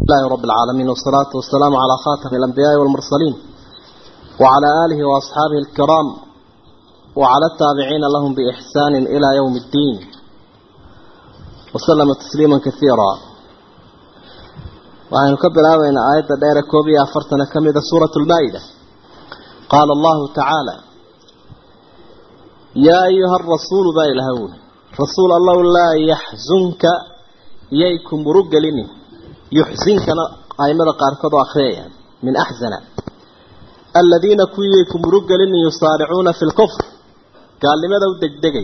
الله رب العالمين والصلاة والسلام على خاتم الأنبياء والمرسلين وعلى آله وأصحابه الكرام وعلى التابعين لهم بإحسان إلى يوم الدين وسلم تسليما كثيرا وعن كبر آوين آية دائرة كوبية فرتنا كمدة سورة المائدة قال الله تعالى يا أيها الرسول باي الهون رسول الله لا يحزنك ييكم رجلني يحزنك أيمد قاركض أخريا من أحزن الذين كويكم رجلني يصارعون في الكفر قال لماذا ودقدقي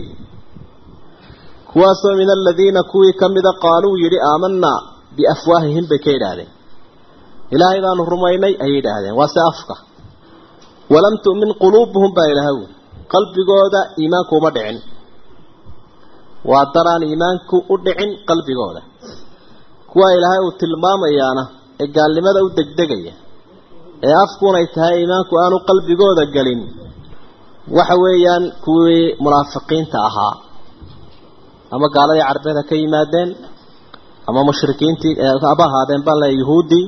كواسو من الذين كوي كمد قالوا يري آمنا بأفواههم بكيد هذا إلهي ذا نهرميني أيد هذا وسأفقه ولم تؤمن قلوبهم بايلهون قلبي قودا إيمانكو مدعن وادران إيمانكو أدعن قلبي قودا كوا إلهي وتلمام إيانا إقال لماذا ودقدقية ee afkuuna ay tahay iimaanku aanu qalbigooda gelin waxa weeyaan kuwii munaafiqiinta ahaa ama gaaladii carbeed ha ka yimaadeen ama mushrikiintii aba ahaadeen baan leeya yuhuuddii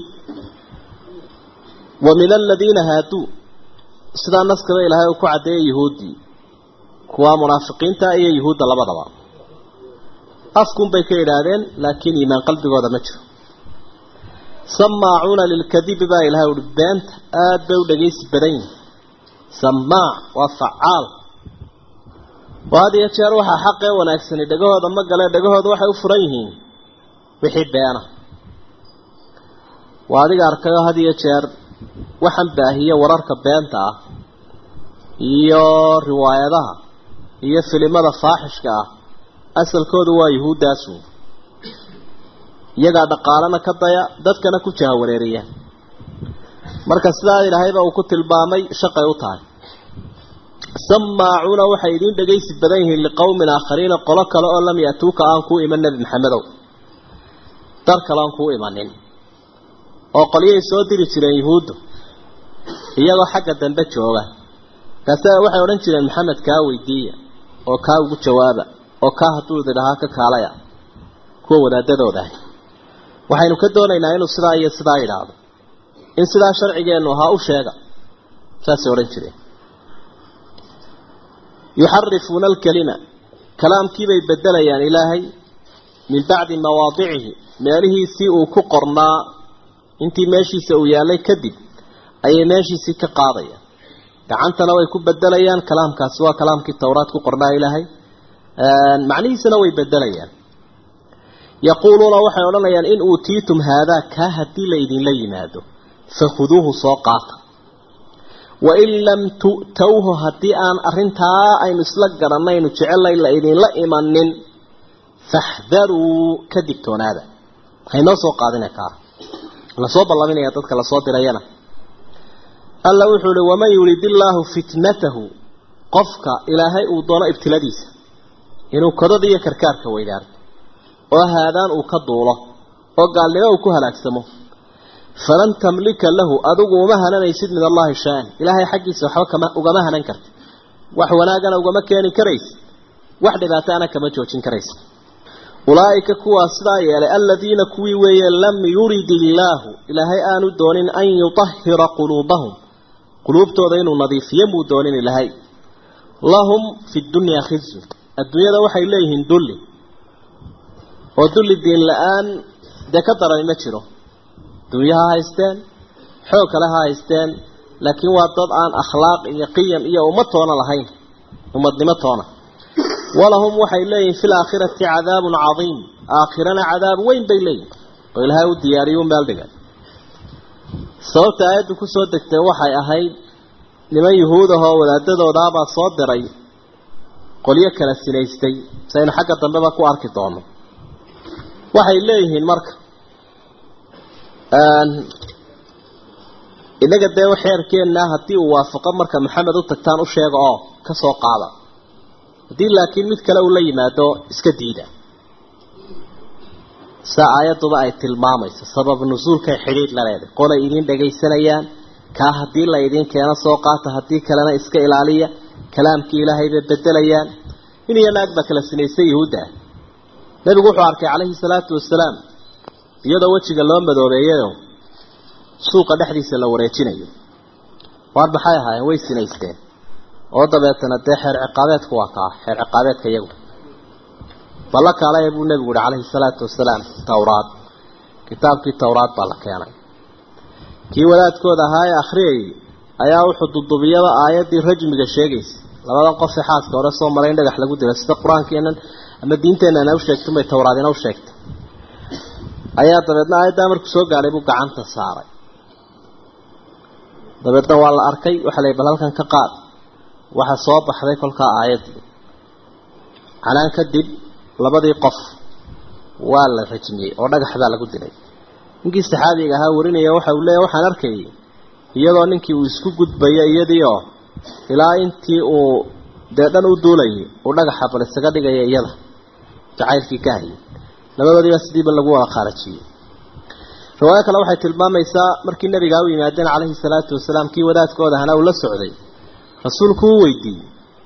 wa min aladiina haaduu sidaa naskaba ilaahay uu ku caddeeyay yuhuuddii kuwa munaafiqiinta iyo yuhuudda labadaba afkunbay ka idhaahdeen laakiin iimaan qalbigooda ma jiro samaacuuna lilkadibi baa ilahay uhi beenta aada bay u dhagaysi badan yihin samaac waa facaal oo had iyo jeer waxaa xaqee wanaagsani dhegahooda ma gale dhegahooda waxay u furan yihiin wixii beena waa adiga arkayo had iyo jeer waxaan baahiye wararka beenta ah iyo riwaayadaha iyo filimada faaxishka ah asalkoodu waa yuhuuddaasu iyagaa dhaqaalana ka daya dadkana ku jahawareeriya marka sidaa ilaahayba uu ku tilmaamay shaqay u tahay samaacuuna waxay idiin dhagaysi badan yihiin liqowmin aakhariina qolo kale oo lam yatuuka aan kuu iman nebi maxamedow dar kale aan kuu imanin oo qolyahay soo diri jireen yuhuuddu iyagoo xagga dambe jooga kaase waxay odhan jireen maxamed kaa weydiiya oo kaa ugu jawaaba oo kaa hadduu idhahaa ka kaalaya kuwa wadaadadooda ah waxaynu ka doonaynaa inuu sidaa iyo sidaa idhaahdo in sidaa sharcigeennu ahaa u sheega saasay odhan jireen yuxarifuuna alkalima kalaamkiibay bedelayaan ilaahay min bacdi mawaadicihi meelihiisii uu ku qornaa intii meeshiisa uu yaallay kadib ayay meeshiisii ka qaadayaan gacantana way ku bedelayaan kalaamkaasi waa kalaamkii towraad ku qornaa ilaahay macnihiisana way bedelayaan yaquuluuna waxay odhanayaan in uutiitum haadaa kaa haddii laydinla yimaado fakhuduuhu soo qaata wain lam tu'towhu haddii aan arrintaa aynu isla garanaynu jecelay la idinla imanin faxdaruu ka digtoonaada haynoo soo qaadina kaa lasoo ballaminaya dadka lasoo dirayana alla wuxuu ihi waman yurid illaahu fitnatahu qofka ilaahay uu doono ibtiladiisa inuu kodada iyo karkaarka weydaarto oo haadaan uu ka duulo oo gaalnimo uu ku halaagsamo falan tamlika lahu adigu uma hananaysid min allahi shaan ilaahay xaggiisa waxba kama ugama hanan karti wax wanaagana ugama keeni karaysid wax dhibaataana kama joojin karaysid ulaa'ika kuwaas sidaa yeelay aladiina kuwii weeye lam yurid illaahu ilaahay aanu doonin an yutahira quluubahum quluubtooda inuu nadiifiyo muu doonin ilaahay lahum fi dunyaa khizyun adduunyada waxay leeyihiin dulli oo dulli diin la-aan dee ka darani ma jiro dunya ha haysteen xoog kale ha haysteen laakiin waa dad aan akhlaaq iyo qiyam iyo ummad toona lahayn ummadnimo toona walahum waxay leeyihin fi laakhirati cadaabun cadiim aakhirana cadaab weyn bay leeyihin oo ilaahay u diyaariyu meel dhigay sababta aayaddu kusoo degtay waxay ahayd niman yuhuud ahoo wadaadadoodaabaa soo diray qolyo kala sinaystay si aynu xagga dambeba ku arki doono waxay leeyihiin marka inaga dee xeerkeenna haddii uu waafaqo marka maxamed u tagtaan u sheega oo ka soo qaada haddii laakiin mid kale uu la yimaado iska diida saa aayadduba ay tilmaamayso sabab nusuulkay xidhiidh la leedahay qolay idiin dhagaysanayaan kaa haddii la idiin keeno soo qaata haddii kalena iska ilaaliya kalaamkii ilaahay bay bedelayaan in iyo naag baa kala sinaysay yuhuudda ah nebigu wuxuu arkay calayhi salaatu wasalaam iyadoo wejiga loo madoobeeyayo suuqa dhexdiisa la wareejinayo waar maxay ahaayeen way sinaysteen oo dabeetana dee xeer ciqaabeedku waa kaa xeer ciqaabeedka iyagu balla kaalaya buu nebigu uhi calayhi salaatu wasalaam towraad kitaabkii towraad baa la keenay kii wadaadkooda ahaa ee akhriyayay ayaa wuxuu dudubiyaba aayaddii rajmiga sheegaysa labadan qofee xaaska hore soo maray in dhagax lagu dilo sida qur-aankeenan ama diinteenana u sheegtay bay towraadina u sheegtay ayaa dabeedna aayaddaa markuu soo gaadhay buu gacanta saaray dabeedna waa la arkay waxaa la bal halkan ka qaad waxaa soo baxday kolkaa aayaddii canaan kadib labadii qof waa la rajmiyey oo dhagax baa lagu dilay ninkii saxaabiga ahaa warinaya waxa uu leeyahy waxaan arkayay iyadoo ninkii uu isku gudbayo iyadii oo ilaa intii uu dee dhan u duulayay uu dhagaxa bal isaga dhigaya iyada jacaylkii ka hayay labadoodiiba sidiiba lagu wada khaarajiyey riwaayo kale waxay tilmaamaysaa markii nabigaa u yimaadeen calayhi salaatu wasalaam kii wadaadkooda ahna uu la socday rasuulku uu weydiiyey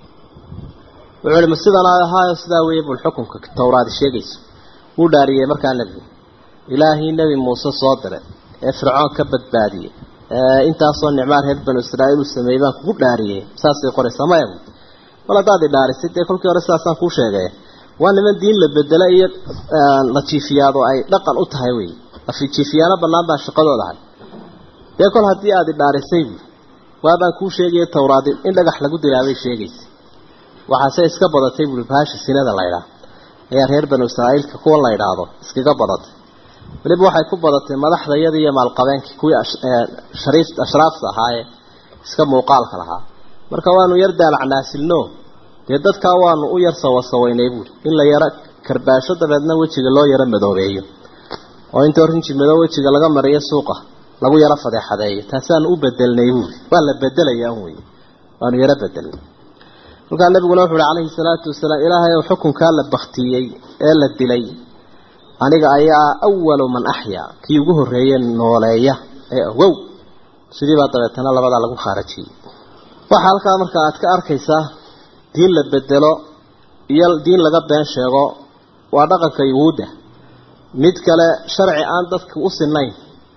wuxuu ihi ma sidan ahaayo sidaa weeye bul xukunka towraadi sheegayso wuu dhaariyey markaa nebigu ilaahii nebi muuse soo diray ee fircoon ka badbaadiyey intaasoo nicmaa reer banu israa'iil uu sameeyey baan kugu dhaariyey saasay qoraysaa maya mal haddaad i dhaarisay dee kolkii hore sidaasaan kuu sheegay waa niman diin la bedela iyo la jiifiyaado ay dhaqan u tahay wey lafijiifiyaano bannaan baa shaqadooda ahay dee kol haddii aad i dhaarisay buui waabaan kuu sheegaya towraadi in dhagax lagu dilaabay sheegaysa waxaase iska badatay buui baasha sinada laydhaah ayaa reer banu israa'iilka kuwa la ydhaahdo iskaga badatay weliba waxay ku badatay madaxda iyada iyo maalqabeenkii kuwii shariif ashraafta ahaayee iska muuqaalka lahaa marka waanu yar daalacnaasilno dee dadkaa waanu u yar sawasawaynay buuri in la yaro karbaasho dabeedna wejiga loo yaro madoobeeyo oo intoo rinji madow wejiga laga mariyo suuqa lagu yaro fadeexadeeyo taasaanu u bedelnay buuri waa la bedelaya un wey waanu yaro bedelnay kolkaa nabiguna wuxu uhi calayhi salaatu wasalaam ilaahay ou xukunkaa la baktiyey ee la dilay aniga ayaa awalu man axyaa kii ugu horreeye nooleeya ee ogow sidii baa dabeetana labadaa lagu khaarajiyey waxaa halkaa marka aad ka arkaysaa diin la bedelo iyo diin laga been sheego waa dhaqanka yuhuudda mid kale sharci aan dadka u sinayn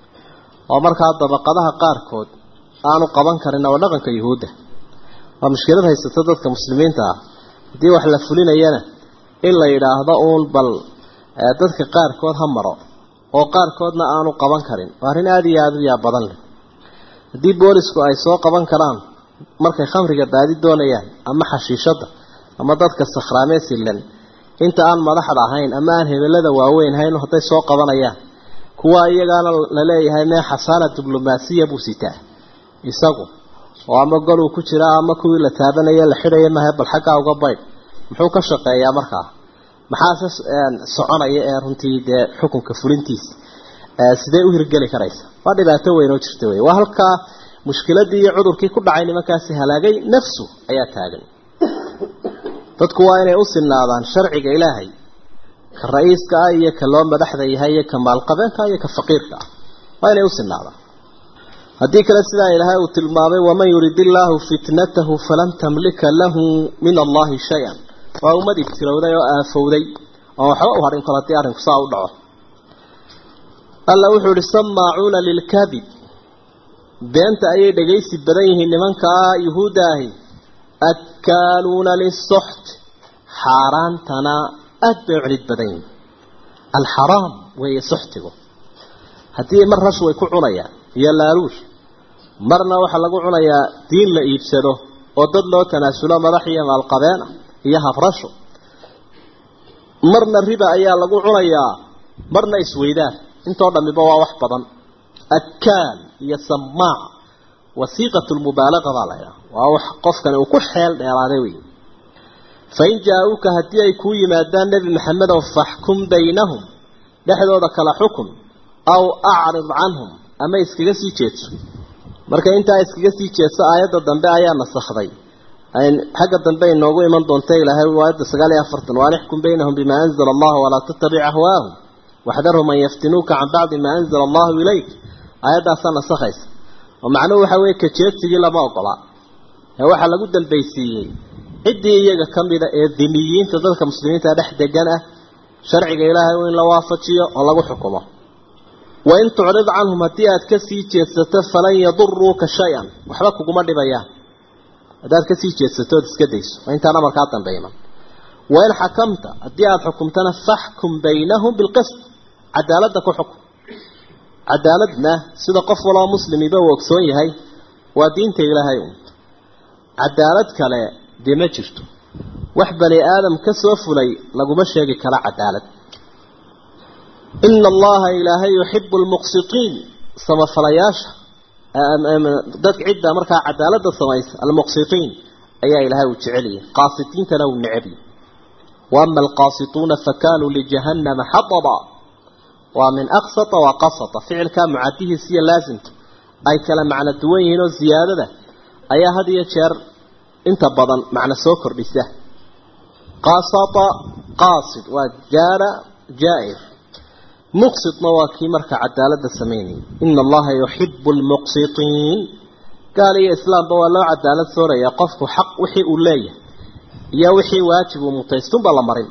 oo markaa dabaqadaha qaarkood aanu qaban karin waa dhaqanka yuhuudda waa mushkilad haysato dadka muslimiinta ah haddii wax la fulinayana in la yidhaahdo uun bal dadka qaarkood ha maro oo qaarkoodna aanu qaban karin waa arrin aada iyo aada u yaa badan leh haddii boolisku ay soo qaban karaan markay khamriga baadi doonayaan ama xashiishada ama dadka sakhraamee silan inta aan madaxda ahayn ama aan hebelada waaweyn hayn hadday soo qabanayaan kuwa iyagaana la leeyahay mee xasaana diblomaasiya buu sitaa isagu oo ama goluu ku jiraa ama kuwii la taabanaya la xidhaya mahe bal xaggaa uga baydh muxuu ka shaqeeyaa markaa maxaase soconaya ee runtii dee xukunka fulintiisa sidee u hirgeli karaysa waa dhibaato weyn oo jirta wey waa halkaa mushkiladii iyo cudurkii ku dhacay nimankaasi halaagay nafsu ayaa taagan dadku waa inay u sinaadaan sharciga ilaahay ka ra-iiska ah iyo ka loo madaxda yahay iyo ka maalqabeenka iyo ka faqiirka ah waa inay u sinaadaan haddii kale sidaa ilaahay uu tilmaamay waman yurid illaahu fitnatahu falan tamlika lahu min allahi shay-an waa ummad ibtilowday oo aafowday oo waxba u harin kol haddii arrinku saa u dhaco alla wuxuu ihi samaacuuna lilkadib beenta ayay dhagaysi badan yihiin nimankaa yuhuudda ahi akkaaluuna lisoxt xaaraantana aada bay u celid badan yihiin alxaraam weeye soxtigu haddii mar rash way ku cunayaan iyo laaluush marna waxaa lagu cunayaa diin la iibsado oo dad loo tanaasulo madax iyo maalqabeena iyo habrasho marna riba ayaa lagu cunayaa marna isweydaan intoo dhammiba waa wax badan akaal iyo samaac wasiiqatu lmubaalaqa baa laydhaha waa wax qofkani uu ku xeel dheeraaday wey fain jaa-uuka haddii ay kuu yimaadaan nebi maxamedow faxkum baynahum dhexdooda kala xukun aw acrid canhum ama iskaga sii jeedso marka intaa iskaga sii jeedso aayadda dambe ayaa nasakhday xagga dambe inoogu iman doonta ilaahay aayadda sagaal iyo afartan waan ixkum baynahum bimaa anzala allahu walaa tattabic ahwaahum waxdarhum an yaftinuuka can bacdi maa anzala allahu ilayk aayaddaasaa nasakhaysa oo macnuhu waxa weeye kajeedsigii lama ogola ee waxaa lagu dambaysiiyey ciddii iyaga ka mida ee diniyiinta dadka muslimiinta dhex degan ah sharciga ilaahay in la waafajiyo oo lagu xukumo wain tucrid canhum haddii aad kasii jeedsato falan yaduruuka shay-an waxba kuguma dhibayaan haddaad kasii jeedsato ood iska dayso waa intaan amarkaa dambe iman wain xakamta haddii aada xukumtana faxkum baynahum bilqist cadaaladda ku xukum cadaaladna sida qof waloo muslimiba uu ogsoon yahay waa diinta ilaahay un cadaalad kale dee ma jirto wax bani aadam ka soo fulay laguma sheegi kara cadaalad ina allaha ilaahay yuxibu lmuqsitiin samafalayaasha dadka cidda markaa cadaaladda samaysa almuqsitiin ayaa ilaahay uu jeceliyay qaasitiintana uu necebiyay waama alqaasituuna fakanuu lijahannama xadaba waa min aqsata wa qasata ficilkaa mucadihiisa iyo laasimka ay kala macno duwan yihiin oo ziyaadada ayaa had iyo jeer inta badan macno soo kordhisa qasata qaasid waa jaara jaa-ir muqsitna waa kii marka cadaaladda samaynayay ina allaha yuxibu lmuqsitiin gaal iyo islaamba waa loo cadaalad sooraya qofku xaq wixii uu leeyahay iyo wixii waajib uu mutaystunba la marin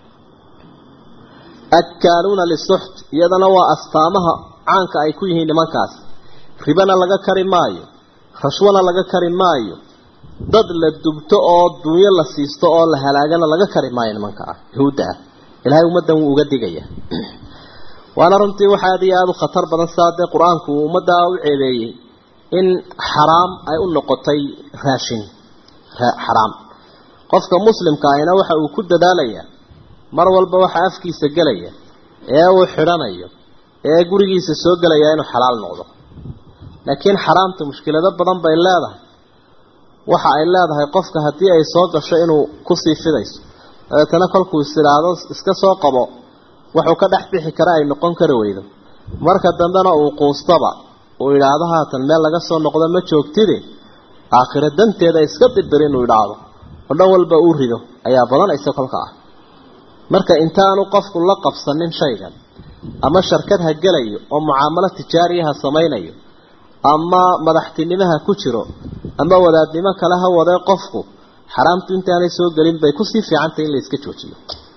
akaaluuna lisuxt iyadana waa astaamaha caanka ay ku yihiin nimankaas ribana laga kari maayo rashwana laga kari maayo dad la dubto oo dunyo la siisto oo la halaagana laga kari maayo nimanka ah yahuudda ah ilaahay ummaddan wuu uga digaya waana runtii waxa aad iyo aada u khatar badan sidaa dee qur-aanku uu ummaddaa u ceebeeyey in xaraam ay u noqotay raashin xaraam qofka muslimka ahina waxa uu ku dadaalayaa mar walba waxa afkiisa gelaya ee uu xidhanayo ee gurigiisa soo gelaya inuu xalaal noqdo laakiin xaraamta mushkilado badan bay leedahay waxa ay leedahay qofka haddii ay soo gasho inuu kusii fidayso dabeetana kolkuu is idhaahdo iska soo qabo wuxuu ka dhex bixi kara ay noqon kari weydo marka dambena uu quustaba uu idhaahdo haatan meel laga soo noqdo ma joogtide aakhiro danteeda iska dirbir inuu idhaahdo oo dhan walba uu rido ayaa badanaysa kolka ah marka intaanu qofku la qabsanin shaygan ama sharkad ha gelayo oo mucaamalo tijaariyaha samaynayo ama madaxtinimaha ku jiro ama wadaadnimo kale ha wadee qofku xaraamtu intaanay soo gelin bay kusii fiicantay in la iska joojiyo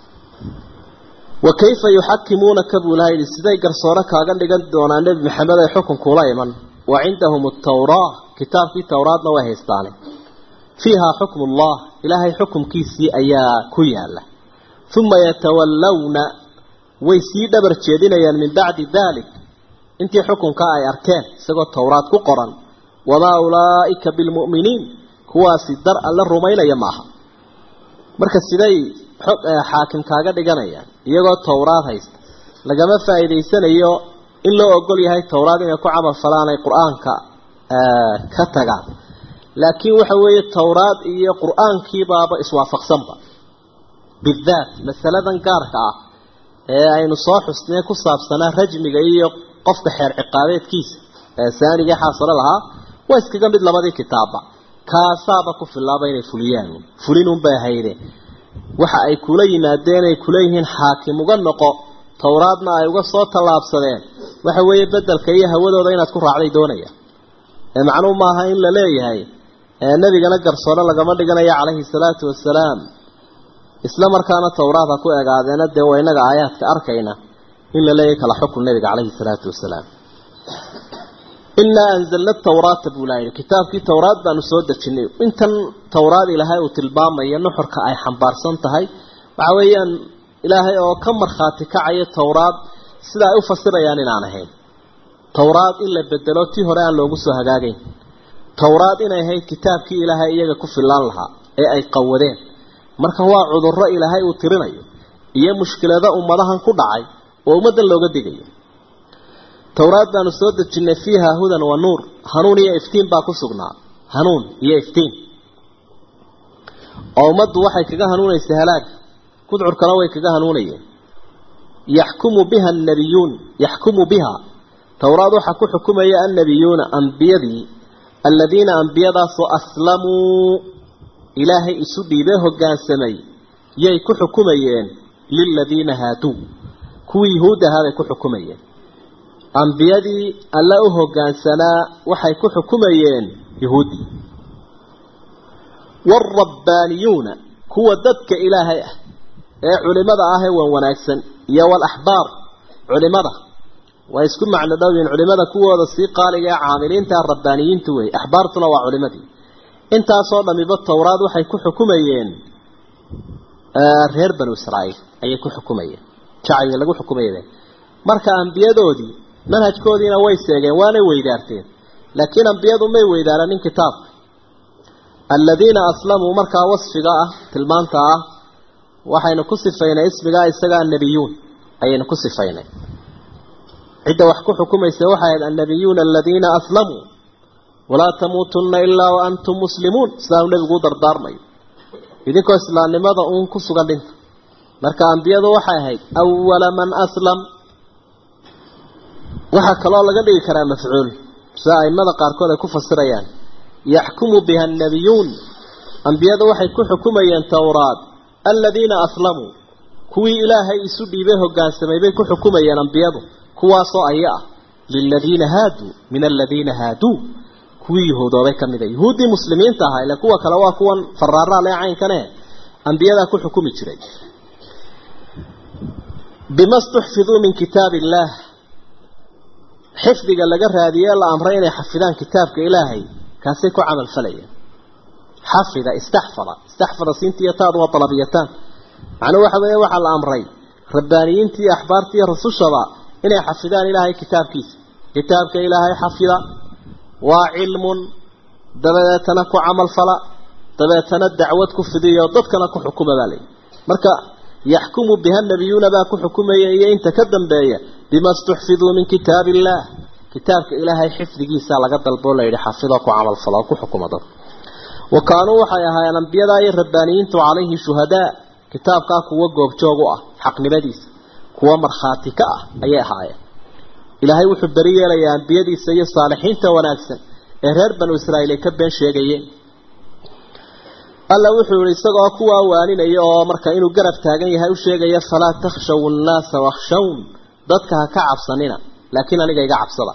wa kayfa yuxakimuunaka buu ilaha yidhi siday garsoore kaaga dhigan doonaa nebi maxamed ay xukunkuula iman wa cindahum atawraa kitaabkii towraadna way haystaane fiihaa xukmu ullah ilaahay xukumkiisii ayaa ku yaala uma yatawallawna way sii dhabar jeedinayaan min bacdi dalik intii xukunkaa ay arkeen isagoo towraad ku qoran wamaa ulaa'ika bilmu'miniin kuwaasi dar alla rumaynaya maaha marka siday xaakim kaaga dhiganayaan iyagoo towraad haysta lagama faa'iidaysanayo in loo ogol yahay towraad inay ku camal falaan ay qur-aanka ka tagaan laakiin waxa weeye towraad iyo qur-aankiibaaba iswaafaqsanba bidaat masaladan gaarka ah ee aynu soo xusnee ku saabsanaa rajmiga iyo qofka xeer ciqaabeedkiisa ee saanigii xaasalo lahaa waa iskaga mid labadii kitaabba kaasaaba ku filaaba inay fuliyaan fulinunbay hayde waxa ay kula yimaadeen ay kula yihiin xaakim uga noqo towraadna ay uga soo tallaabsadeen waxa weeye bedelka iyo hawadooda inaad ku raacday doonaya ee macnuu maaha in la leeyahay nebigana garsoore lagama dhiganayo calayhi salaatu wasalaam isla markaana towraad ha ku egaadeena dee waa inaga aayaadka arkayna in la leeyahay kala xukun nabiga calayhi salaatu wasalaam inaa anzalna tawraata buu laa yidhi kitaabkii towraad baanu soo dejinay intan towraad ilaahay uu tilmaamayo nuxurka ay xambaarsan tahay waxa weeyaan ilaahay oo ka markhaati kacaya towraad sida ay u fasirayaan inaan ahayn towraad in la bedelo tii hore aan loogu soo hagaagayn towraad inay ahayd kitaabkii ilaahay iyaga ku filaan lahaa ee ay qawadeen marka waa cudurro ilaahay uu tirinayo iyo mushkilado ummadahan ku dhacay oo ummaddan looga digayo towraad baanu soo dejinnay fiiha hudan wa nuur hanuun iyo iftiin baa ku sugnaa hanuun iyo iftiin oo ummaddu waxay kaga hanuunaysay halaag gudcurkana way kaga hanuunayeen yaxkumu biha annabiyuun yaxkumu biha towraad waxaa ku xukumaya annabiyuuna ambiyadii aladiina ambiyadaasoo aslamuu ilaahay isu dhiibee hoggaansamay yay ku xukumayeen liladiina haaduu kuwii yuhuud ahaa bay ku xukumayeen ambiyadii alla u hoggaansanaa waxay ku xukumayeen yuhuuddii waalrabbaaniyuuna kuwa dadka ilaahay ah ee culimada ah ee wan wanaagsan iyo walaxbaar culimada waa isku macno dhowyiin culimada kuwooda sii qaaliga ee caamiliinta rabbaaniyiinta wey axbaartuna waa culimadii intaasoo dhamiba towraad waxay ku xukumayeen reer banu israa'iil ayay ku xukumayeen jacayga lagu xukumayeen marka ambiyadoodii manhajkoodiina way seegeen waanay weydaarteen laakiin ambiyadu may weydaaranin kitaabka aladiina aslamuu markaa wasfiga ah tilmaanta ah waxaynu ku sifaynay ismigaa isagaa annabiyuun ayaynu ku sifaynay cidda wax ku xukumaysa waxay ahayd annabiyuuna aladiina aslamuu walaa tamuutunna ilaa wa antum muslimuun sidaanu nebigu u dardaarmayo idinkoo islaamnimada uun ku sugan dhinta marka ambiyadu waxay ahayd awala man aslam waxaa kaloo laga dhigi karaa mafcuul sida aimada qaarkood ay ku fasirayaan yaxkumu biha annabiyuun ambiyadu waxay ku xukumayeen towraad aladiina aslamuu kuwii ilaahay isu dhiibay hogaansamay bay ku xukumayeen ambiyadu kuwaasoo aya ah liladiina haaduu min aladiina haaduu kuwii yahuudoobay ka mid a yuhuuddii muslimiinta ahaa ile kuwa kale waa kuwan faraaraa lee caynkane ambiyadaa ku xukumi jiray bima stuxfiduu min kitaab illaah xifdiga laga raadiyee la amray inay xafidaan kitaabka ilaahay kaasay ku camal falayeen xafida istaxfada istaxfada siintiiyo taadu waa dalabiyataan macnuu waxa weeye waxaa la amray rabbaaniyiintii iyo axbaartii iyo rasushaba inay xafidaan ilaahay kitaabkiisa kitaabka ilaahay xafida waa cilmun dabadeetana ku camal fala dabeetana dacwad ku fidiyo dadkana ku xukuma baa layihi marka yaxkumu biha nabiyuuna baa ku xukumaya iyo inta ka dambeeya bima stuxfiduu min kitaab illaah kitaabka ilaahay xifdigiisa laga dalboo layidhi xafidoo ku camal fala oo ku xukuma dad wa kaanuu waxay ahaayeen ambiyadaa iyo rabbaaniyiintu calayhi shuhadaa kitaabkaa kuwa goobjoog u ah xaqnimadiisa kuwa markhaati ka ah ayay ahaayeen ilaahay wuxuu beri yeelayaa ambiyadiisa iyo saalixiinta wanaagsan ee reer banu israa'iil ay ka been sheegayeen alla wuxuu yihi isagoo kuwaa waaninaya oo marka inuu garab taagan yahay u sheegaya falaa takhshaw nnaasa wakhshawn dadka ha ka cabsanina laakiin aniga iga cabsada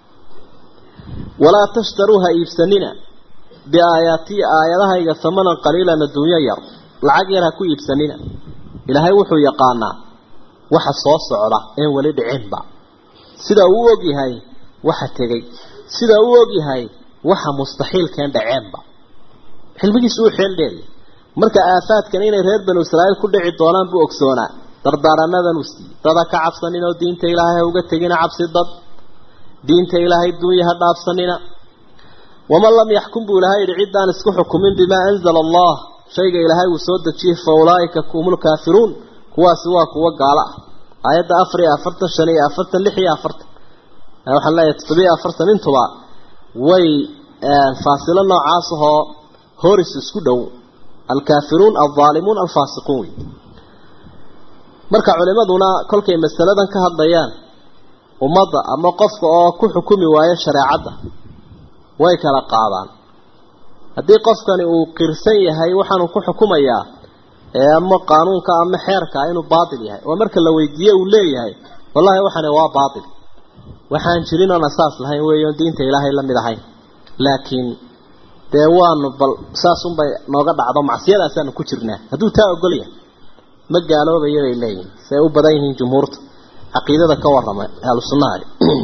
walaa tashtaruu ha iibsanina biaayaatii aayadahayga hamanan qaliilan adduunyo yar lacag yar ha ku iibsanina ilaahay wuxuu yaqaanaa waxa soo socda een weli dhicinba sida uu og yahay waxa tegey sida uu og yahay waxa mustaxiilkeen dhaceenba xilmigiisu uu xeel dheer marka aafaadkan inay reer banu israa'iil ku dhici doonaan buu ogsoonaa dardaaranadan uu siiyey dada ka cabsanin oo diinta ilaahay ha uga tegina cabsi dad diinta ilaahay duunya ha dhaafsanina waman lam yaxkum buu ilahay yidhi ciddaan isku xukumin bimaa anzala allah shayga ilaahay uu soo dejiyey fa ulaa'ika humul kaafiruun kuwaasi waa kuwo gaalo ah aayadda afar iyo afartan shan iyo afartan lix iyo afartan waxaan leeyahay toddobiyo afartan intuba way faasilo noocaas ahoo horis isku dhow alkaafiruun aldaalimuun alfaasiquun wey marka culimaduna kolkay masaladan ka hadlayaan ummadda ama qofka oo ku xukumi waayo shareecadda way kala qaadaan haddii qofkani uu qirsan yahay waxaanu ku xukumayaa ama qaanuunka ama xeerka inuu baatil yahay oo marka la weydiiye uu leeyahay wallahi waxani waa baatil waxaan jirin oon asaas lahayn weeyo diinta ilaahay la mid ahayn laakiin dee waanu bal saasunbay nooga dhacdo macsiyadaasaanu ku jirnaa hadduu taa ogol yahay ma gaaloobayo bay leeyihin say u badan yihiin jumhuurta caqiidada ka warrama ahlu sunnaha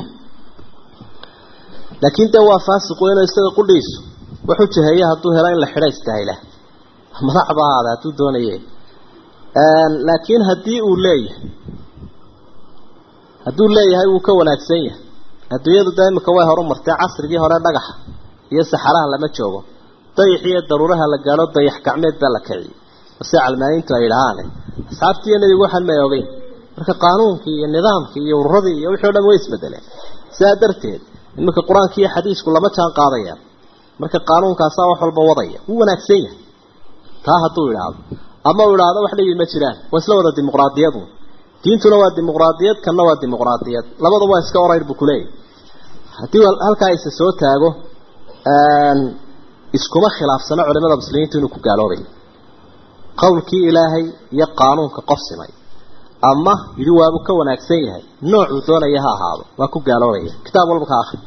laakiin dee waa faasiqu inuu isaga qudhiisu wuxuu jaheeye hadduu helo in la xidha istahayla madaxba ahaada hadduu doonaye laakiin haddii uu leeyahay hadduu leeyahay wuu ka wanaagsan yahay adduunyadu da imika way horumartay casrigii hore dhagaxa iyo saxaraha lama joogo dayax iyo daruuraha la gaadho dayax gacmeed baa la kiciyey si calmaaniintu ay idhahaane asxaabtiiyo nebigu waxaan may ogeyn marka qaanuunkii iyo nidaamkii iyo ururadii iyo wixii o dhan way isbedeleen sidaa darteed iminka qur-aanka iyo xadiisku lama jaan qaadayaan marka qaanuunkaasaa wax walba wadaya wuu wanaagsan yahay taa hadduu idhaahdo ama uu idhaahdo wax dhibi ma jiraan waa isla wada dimuqraadiyadu diintuna waa dimuqraadiyad kanna waa dimuqraadiyad labada waa iska orayr buu kuleeyahy haddii halkaa isa soo taago iskuma khilaafsano culimada muslimiintu inuu ku gaaloobay qowlkii ilaahay iyo qaanuunka qof simay ama yidhi waabuu ka wanaagsan yahay noocuu doonaya ha ahaado waa ku gaaloobaya kitaab walba ka akri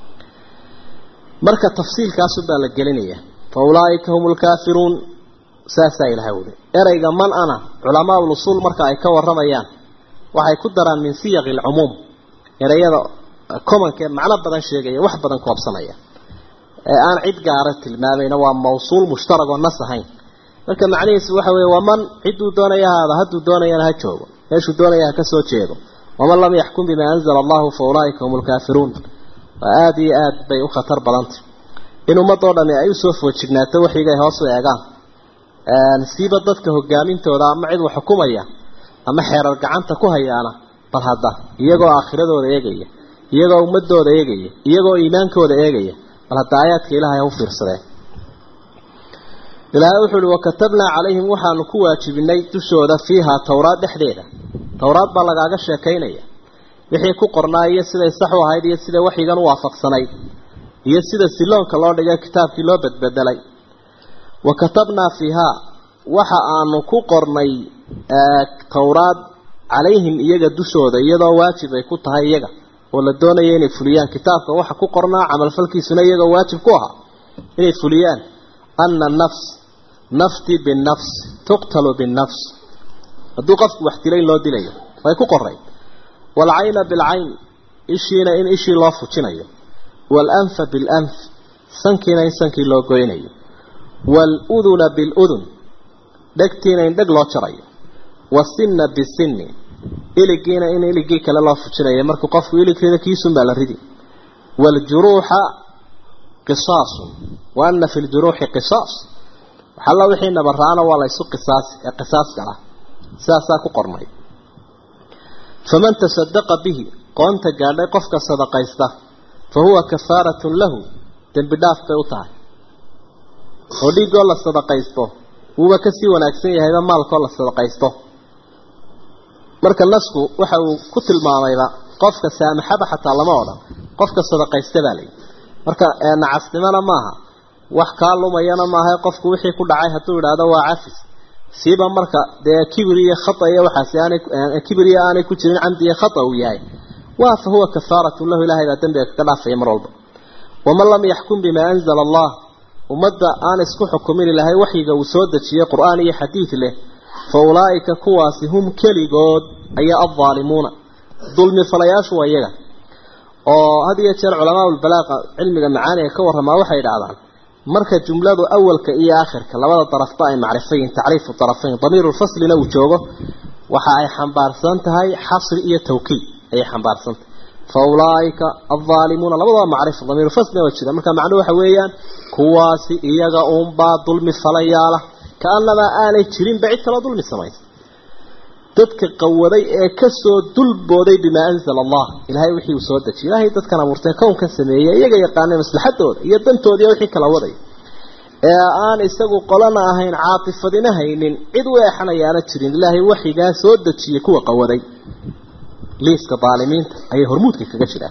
marka tafsiilkaasunbaa la gelinaya fa ulaaika hum lkaafiruun saasaa ilahay wuli ereyga man ana culamaa ulusuul marka ay ka waramayaan waxay ku daraan min siyaqi alcumuum ereyada commonka ee macno badan sheegaya wax badan koobsanaya ee aan cid gaara tilmaamayna waa mawsuul mushtarag oo nas ahayn marka macnihiisu waxa weeye waman cidduu doonaya haada hadduu doonayana ha joogo meeshuu doonaya ha ka soo jeedo waman lam yaxkum bimaa anzala allahu fa ulaaika hum lkaafiruun waa aada iyo aad bay u khatar badantay in ummadoo dhami ay usoo foojignaato waxigay hoos u eegaan siiba dadka hogaamintooda ama cid wax xukumaya ama xeerar gacanta ku hayaana bal hadda iyagoo aakhiradooda eegaya iyagoo ummadooda eegaya iyagoo iimaankooda eegaya bal hadda aayaadka ilaahay ha u fiirsadeen ilaahay wuxuu uhi wakatabnaa calayhim waxaanu ku waajibinay dushooda fiihaa towraad dhexdeeda towraad baa lagaaga sheekaynaya wixii ku qornaa iyo siday sax u ahayd iyo sida waxyigan u waafaqsanayd iyo sida siloonka loo dhigay kitaabkii loo badbedelay wa katabnaa fiihaa waxa aanu ku qornay towraad calayhim iyaga dushooda iyadoo waajib ay ku tahay iyaga oo la doonaya inay fuliyaan kitaabka waxa ku qornaa camalfalkiisuna iyagoo waajib ku ahaa inay fuliyaan ana nafs nafti binafs tuqtalu binafs hadduu qofku wax dilay loo dilayo way ku qoray waalcayna bilcayn ishiina in ishii loo fujinayo waalanfa bilanf sankiina in sankii loo goynayo waaluduna biludun dhegtiina in dheg loo jarayo wasinna bisinni iligiina in iligii kale loo fujinayo markuu qofku ilig rida kiisunbaa la ridi waaljuruuxa qisaasun wa ana fi ljuruuxi qisaas waxalla wixii nabaraana waa laysu qisaasi ee qisaaska ah sidaasaa ku qornay faman tasadaqa bihi qoonta gaadhay qofka sadaqaysta fa huwa kafaaratun lahu dembi dhaaf bay u tahay oo dhiiggoo la sadaqaysto wuuba kasii wanaagsan yahayba maalkoo la sadaqaysto marka nasku waxa uu ku tilmaamayba qofka saamaxaba xataa lama odhan qofka sadaqaysta baa layihi marka nacasnimona maaha wax kaa lumayana maaha qofku wixii ku dhacay hadduu idhaahdo waa cafis siiba marka dee kibir iyo khata iyo waxaasi aanay kibir iyo aanay ku jirin camdi iyo khata uu yahay waa fa huwa kafaaratun lahu ilahay baa dembiga kaga dhaafaya mar walba waman lam yaxkum bimaa anzala allah ummadda aan isku xukumin ilahay waxyiga uu soo dejiyey qur-aan iyo xadiid leh fa ulaa'ika kuwaasi hum keligood ayaa addaalimuuna dulmi falayaashu waa iyaga oo had iyo jeer culamaa ulbalaaqa cilmiga macaaniga ka warramaa waxay idhahdaan marka jumladu awalka iyo aakhirka labada darafba ay macrifayin tacriifu darafayn damiiru lfaslina uu joogo waxa ay xambaarsan tahay xasri iyo tawkiid ayay xambaarsan tahay fa ulaaika aldaalimuuna labadaba macrifa damiiru faslina waa jira marka macnuhu waxa weeyaan kuwaasi iyaga uunbaa dulmi falayaala kaanamaa aanay jirinba cid kaloo dulmi samaysa dadka qawaday ee kasoo dulbooday bimaa anzala allah ilaahay wixii uu soo dejiyay ilaahay dadkan abuurtay kownkan sameeyey iyaga yaqaanay maslaxadooda iyo dantooda iyo wixii kala waday ee aan isagu qolana ahayn caatifadina haynin cid u eexanayaana jirin ilaahay waxigaa soo dejiyey kuwa qawaday liiska daalimiinta ayay hormuudka kaga jiraan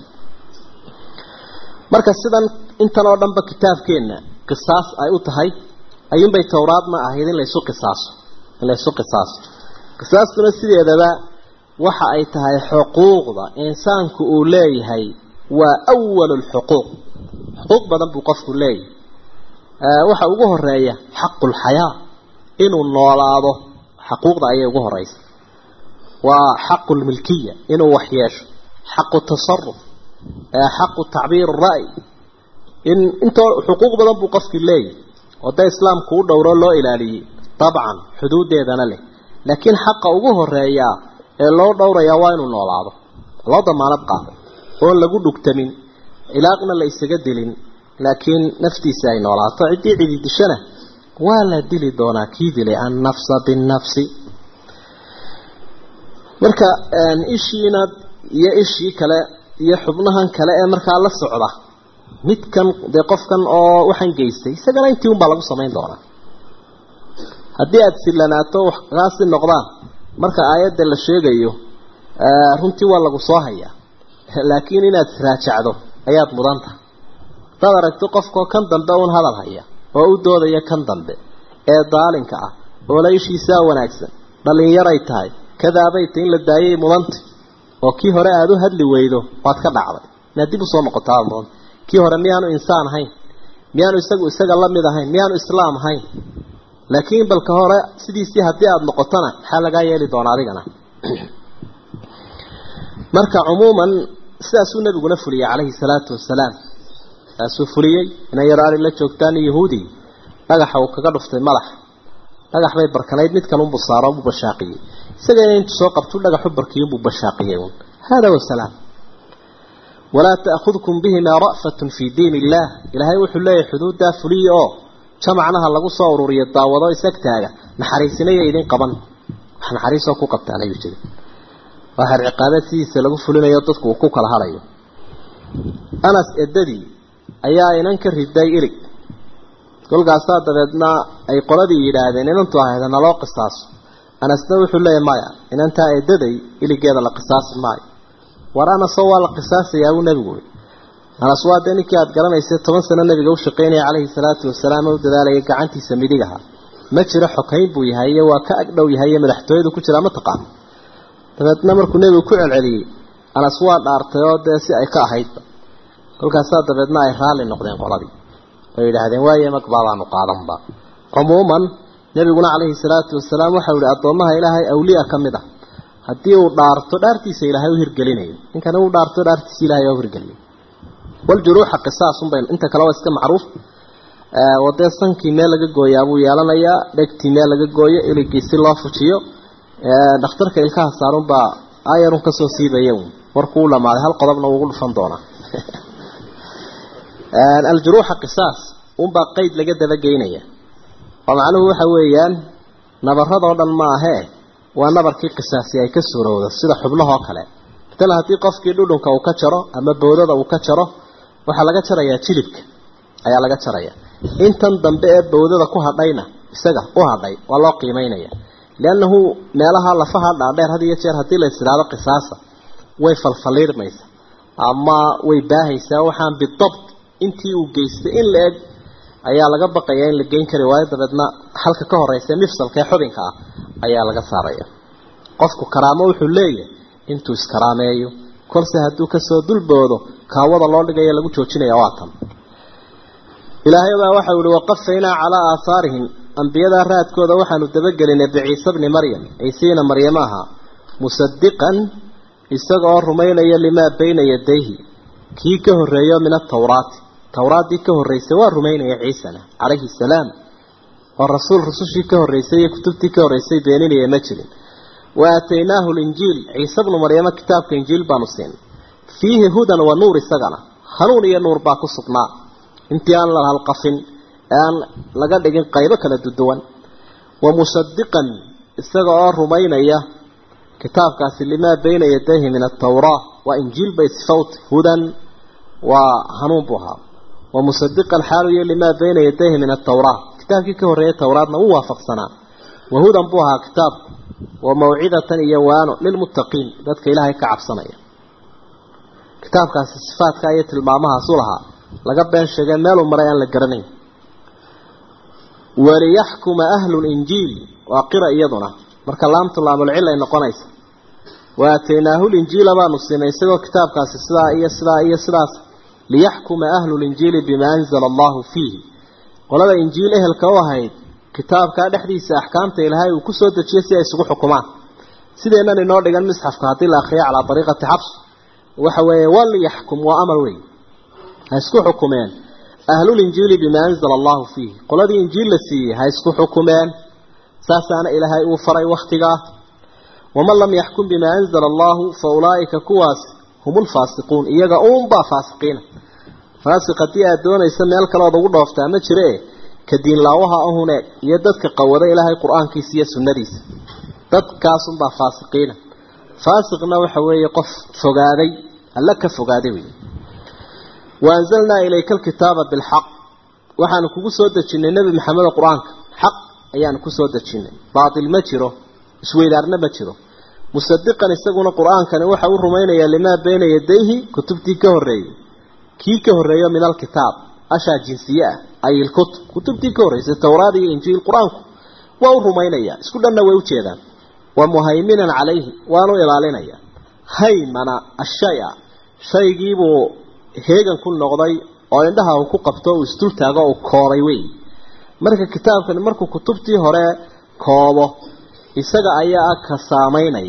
marka sidan intan oo dhanba kitaabkeenna qisaas ay u tahay ayuunbay towraadna ahayd in laysu qisaaso in laysu qisaaso qisaastuna sideedaba waxa ay tahay xuquuqda insaanku uu leeyahay waa awalu lxuquuq xuquuq badan buu qofku leeyahay waxa ugu horeeya xaqulxayaa inuu noolaado xaquuqda ayay ugu horeysa waa xaqu lmilkiya inuu wax yeesho xaqu tasaruf xaqu tacbiir ra'y in intoo xuquuq badan buu qofkii leeyahay oo da islaamku u dhowro loo ilaaliyey dabcan xuduudeedana leh laakiin xaqa ugu horeeyaa ee loo dhowrayaa waa inuu noolaado loo damaanad qaado oon lagu dhugtamin ilaaqna la isaga dilin laakiin naftiisa ay noolaato ciddii cidi dishana waa la dili doonaa kii dilay annafsa binnafsi marka ishiina iyo ishii kale iyo xubnahan kale ee markaa la socda midkan dee qofkan oo waxaan geystay isagana intii unbaa lagu samayn doonaa haddii aada sillanaato wax kaasi noqdaan marka aayadda la sheegayo runtii waa lagu soo hayaa laakiin inaad raajacdo ayaad mudan tahay hadaad aragto qofkoo kan dambe uun hadal haya oo u doodaya kan dambe ee daalinka ah oo la ishiisaa wanaagsan dhallinyaray tahay kadaabay tahy in la daayay mudanta oo kii hore aada u hadli weydo waad ka dhacday inaad dib usoo noqotaa mudanta kii hore miyaanu insaan ahayn miyaanu isagu isaga la mid ahayn miyaanu islaam ahayn laakiin balka hore sidiisii haddii aada noqotona maxaa lagaa yeeli doonaa adigana marka cumuuman sidaasuu nabiguna fuliyey calayhi salaatu wasalaam saasuu fuliyey inay yar ari la joogtaan yahuudi dhagaxa uu kaga dhuftay madax dhagax bay barkanayd mid kale unbuu saaro unbuu bashaaqiyey isagana intuu soo qabtuu dhagaxu barkiyo unbuu bashaaqiyey un hada wasalaam walaa ta'khudkum bihimaa ra'fatun fii diin illaah ilaahay wuxuu leeyahay xuduuddaa fuliya oo jamacnaha lagu soo ururiyo daawado isagtaaga naxariisinaya idin qaban wax naxariisoo ku qabtaan ayuu jiri waa xer ciqaabeed sidiisa lagu fulinayo dadku uu ku kala hadhayo anas edadii ayaa inan ka riday ilig kolkaasaa dabeedna ay qoladii yidhaahdeen inantu ahayd naloo qisaaso anasna wuxuu leeyahy maya inantaa edaday iligeeda la qisaasi maayo war anasoo waa la qisaasayaa buu nebigu ui anas waa dee ninkii aada garanaysay toban sano nabiga u shaqaynaya calayhi salaatu wasalaam u dadaalaya gacantiisa midigaha ma jiro xokayn buu yahay iyo waa ka agdhow yahay iyo madaxtooyadu ku jiraa ma taqaan dabeedna markuu nebigu ku celceliyey anas waa dhaartay oo dee si ay ka ahaydba kolkaasaa dabeedna ay raalli noqdeen qoladii oo yidhaahdeen waaye magbaabaanu qaadanba cumuuman nebiguna calayhi salaatu wasalaam waxau ihi addoommaha ilaahay awliya ka mid ah haddii uu dhaarto dhaartiisa ilaahay u hirgelinayo ninkani uu dhaarto dhaartiisa ilahay u hirgeliyo waljuruuxa qisaasunbay inta kale waa iska macruuf wadee sankii meel laga gooyaa buu yeelanayaa dhegtii meel laga gooyo iligii si loo fujiyo dhakhtarka ilkaha saarunbaa ayarun kasoo siibaya un warkuu u dhamaaday hal qodobna uugu dhufan doonaa aljuruuxa qisaas unbaa qeyd laga dabageynaya oo macnuhu waxa weeyaan nabaradoo dhan ma ahee waa nabarkii qisaasi ay ka suurowda sida xublahoo kale matala haddii qofkii dhudhunka uu ka jaro ama boodada uu ka jaro waxaa laga jarayaa jilibka ayaa laga jaraya intan dambe ee bawdada ku hadhayna isaga u hadhay waa loo qiimeynaya liannahu meelaha lafaha dhaadheer had iyo jeer haddii la isiraado qisaasa way falfaliirmaysa ama way baahaysaa waxaan bidabt intii uu geystay in la eg ayaa laga baqayaa in la geyn kari waayo dabeedna halka ka horeysa mifsalka ee xubinka ah ayaa laga saaraya qofku karaamo wuxuu leeyahay intuu iskaraameeyo kolse hadduu kasoo dulboodo kaawada loo dhigaya lagu joojinaya waa tan ilaahay baa waxau ihi waqafaynaa calaa aahaarihim ambiyadaa raadkooda waxaanu dabagelinay biciise bni maryam ciisiina maryam aha musadiqan isaga oo rumaynaya limaa bayna yadayhi kii ka horreeyo min atawraati tawraaddii ka horreysay waa rumaynaya ciisana calayhi salaam oo rasuul rusushii ka horreysay iyo kutubtii ka horreysay beeninaya ma jirin wa aataynaahu linjiil ciise bnu maryamo kitaabka injiil baanu siinay fiihi hudan wa nuur isagana hanuun iyo nuur baa ku sugnaa intii aan la halqafin ee aan laga dhigin qaybo kala duduwan wa musadiqan isaga oo rumaynaya kitaabkaasi limaa bayna yadayhi min atawraa waa injiil bay sifowt hudan waa hanuun buu ahaa wa musadiqan xaalu iyo limaa bayna yadayhi min atawraa kitaabkii ka horreeyay towraadna wuu waafaqsanaa wa hudan buu ahaa kitaabku wa mawcidatan iyo waano lilmuttaqiin dadka ilaahay ka cabsanaya kitaabkaasi sifaadka iyo tilmaamahaasu lahaa laga been sheegay meeluu maray aan la garanayn waliyaxkuma ahlu linjiil waa qira iyaduna marka laamtu laamulcil ay noqonaysa wa aataynaahu linjiila baanu siinay isagoo kitaabkaasi sidaa iyo sidaa iyo sidaas liyaxkuma ahlu linjiili bimaa anzala allahu fiihi qolada injiil ehelka u ahayd kitaabkaa dhexdiisa axkaamta ilaahay uu kusoo dejiyay si ay isugu xukumaan sideennan inoo dhigan misxafka haddii la akriyo calaa dariiqati xabs waxa weeye waliyaxkum waa amar wey ha isku xukumeen ahlulinjiili bimaa anzala allahu fiihi qoladii injiil la siiyey ha isku xukumeen saasaana ilaahay uu faray wakhtigaa waman lam yaxkum bimaa anzala allahu fa ulaa'ika kuwaas hum ulfaasiquun iyaga uunbaa faasiqiina faasiq haddii aad doonaysa meel kaleood ugu dhooftaa ma jire ka diinlaawaha ahune iyo dadka qawada ilaahay qur-aankiisa iyo sunnadiisa dadkaasunbaa faasiqiina faasiqna waxa weeye qof fogaaday alla ka fogaaday wey waanzalnaa ilayka alkitaaba bilxaq waxaanu kugu soo dejinnay nebi maxamedo qur-aanka xaq ayaanu kusoo dejinnay baatil ma jiro isweydaarna ma jiro musadiqan isaguna qur-aankani waxa uu rumaynayaa limaa bayna yadayhi kutubtii ka horreeyey kii ka horreeyo min alkitaab ashaa jinsiye ah ay ilkutub kutubtii ka horreysay towraad iyo injiil qur-aanku waa u rumaynayaa isku dhanna way ujeedaan wa muhayminan calayhi waanu ilaalinaya haymana ashaya shaygiibuu heegan ku noqday oo indhaha uu ku qabto uu isdul taago uu koobay wey marka kitaabkani markuu kutubtii hore koobo isaga ayaa ka saamaynaya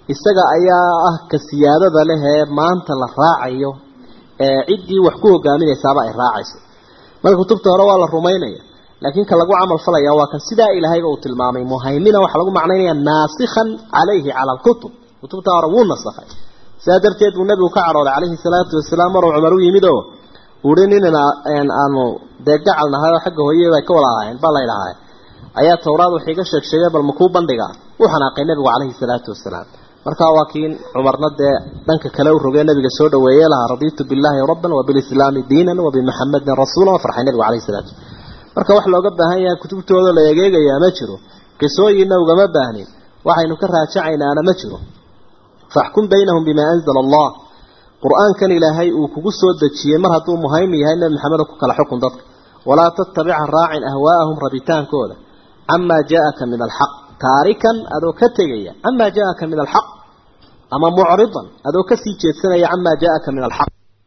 isaga ayaa ah ka siyaadada leh ee maanta la raacayo ee ciddii wax ku hogaaminaysaaba ay raacayso marka kutubta hore waa la rumaynaya laakiin ka lagu camal falaya waa kan sidaa ilaahayba uu tilmaamay muhaymina waxaa lagu macnaynaya naasikhan calayhi cala alkutub kutubta hore wuu nasakhay sidaa darteed buu nabigu ka cadhooday calayhi salaatu wasalaam maruu cumar u yimid oo uhi nin aanu dee gacal nahay oo xagga hooye bay ka wada ahayn baa la ydhahaa ayaa tawraad wax iga sheeg sheegay bal makuu bandhiga u xanaaqay nabigu calayhi salaatu wasalaam markaa waa kiin cumarna dee dhanka kale u rogee nabiga soo dhaweeye lahaa radiitu billaahi rabban wabilislaami diinan wabimuxamadin rasuulan waa farxay nabigu calayhi salaatu marka wax looga baahan yahay kutubtooda la egeegayaa ma jiro qisooyinna ugama baahnin waxaynu ka raajacaynaana ma jiro faxkum baynahum bimaa anzala allah qur-aankan ilaahay uu kugu soo dejiyey mar hadduu muhaymi yahay nabi maxamed ku kala xukun dadka walaa tattabica raacin ahwaa'ahum rabitaankooda camaa jaaaka min alxaq taarikan adoo ka tegaya camaa jaaaka min alxaq ama mucridan adoo kasii jeedsanaya camaa jaaaka min alxaq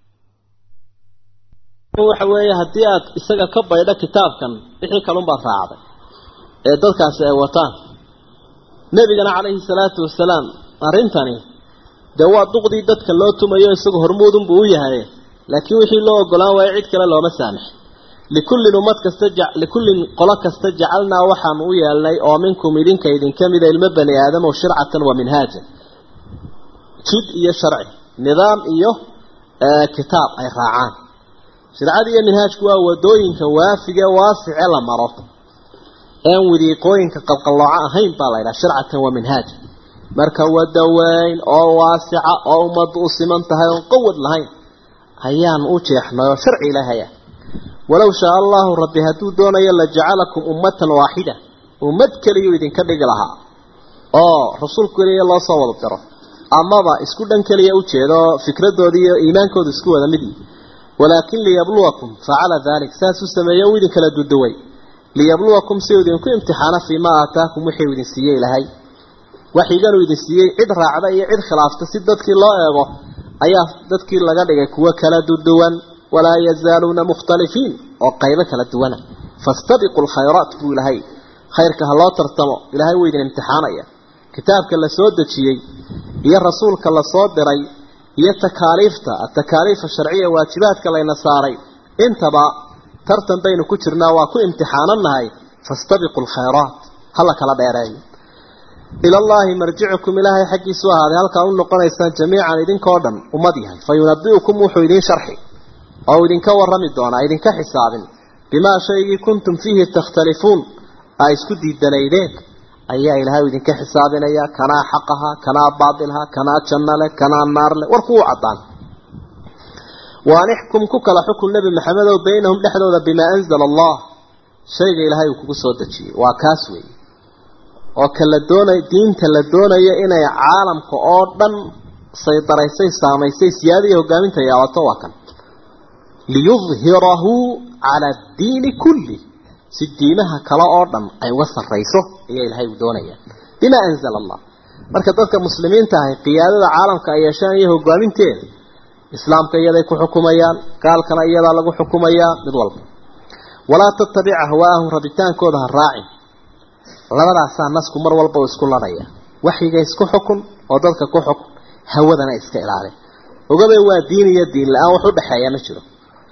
waxa weeye haddii aad isaga ka baydho kitaabkan wixii kalunbaad raacday ee dadkaasi ay wataan nebigana calayhi salaatu wasalaam arrintani dee waa duqdii dadka loo tumayo isagu hormuudunbuu u yahay laakiin wixii loo ogolaan waayo cid kale looma saamix likullin ummad kasta likullin qolo kasta jacalnaa waxaanu u yeelnay oo minkum idinka idinka mida ilmo bani aadam oo shircatan wa minhaajan jid iyo sharci nidaam iyo kitaab ay raacaan shircada iyo minhaajku waa wadooyinka waafige waasice la maro een wadiiqooyinka qalqallooco ahayn baa la ydhaha shircatan wa minhaaja marka wada weyn oo waasica oo ummaddu u siman tahay oon qawad lahayn ayaanu u jeexnay oo sharci ilaahaya walow shaa allahu rabbi hadduu doonayo la jacalakum ummatan waaxida ummad keliyuu idinka dhigi lahaa oo rasuul keliya loo soo wada diro amaba isku dhan keliya ujeeda oo fikradoodi iyo iimaankooda isku wada mid yihi walaakin liyabluwakum facala dalik saas u sameeye uu idin kala duduway liyabluwakum si uu idinku imtixaano fii maa aataakum wixii uu idin siiyey ilahay waxyigan uu idin siiyey cid raacda iyo cid khilaafta si dadkii loo eego ayaa dadkii laga dhigay kuwo kala duduwan walaa yazaaluuna mukhtalifiin oo qaybo kala duwana fastabiqu lkhayraat buu ilahay khayrka ha loo tartamo ilahay wuu idin imtixaanaya kitaabka la soo dejiyey iyo rasuulka la soo diray iyo takaaliifta atakaaliif sharciya waajibaadka layna saaray intaba tartan baynu ku jirnaa waa ku imtixaananahay fastabiqu lkhayraat hala kala dheereeyo ila allahi marjicukum ilaahay xaggiisu ahaaday halkaa u noqonaysaan jamiican idinkoo dhan ummad yahay fa yunabiukum wuxuu idin sharxi oo idinka warrami doonaa idinka xisaabin bimaa shaygii kuntum fiihi takhtalifuun aa isku diidanaydeen ayaa ilaahay idinka xisaabinaya kanaa xaqaha kanaa baatilha kanaa janno leh kanaa naar leh warku u caddaan waanixkum ku kala xukun nebi maxamedow baynahum dhexdooda bimaa anzala allah shayga ilaahay uu kugu soo dejiyey waa kaas weeye oo ka la doonay diinta la doonayo inay caalamka oo dhan saydaraysay saamaysay siyaada iyo hogaaminta yaabato waa kan liyudhirahu cala addiini kulli si diimaha kale oo dhan ay uga sarrayso ayaa ilaahay uu doonaya bimaa anzala allah marka dadka muslimiinta ahay qiyaadada caalamka ay yeeshaan iyo hogaaminteeda islaamka iyaday ku xukumayaan gaalkana iyadaa lagu xukumayaa mid walba walaa tattabic ahwaahum rabitaankooda ha raacin labadaasaa nasku mar walba uu isku ladhaya waxyiga isku xukun oo dadka ku xukun hawadana iska ilaali ogabay waa diin iyo diin la-aan wax u dhexeeya ma jiro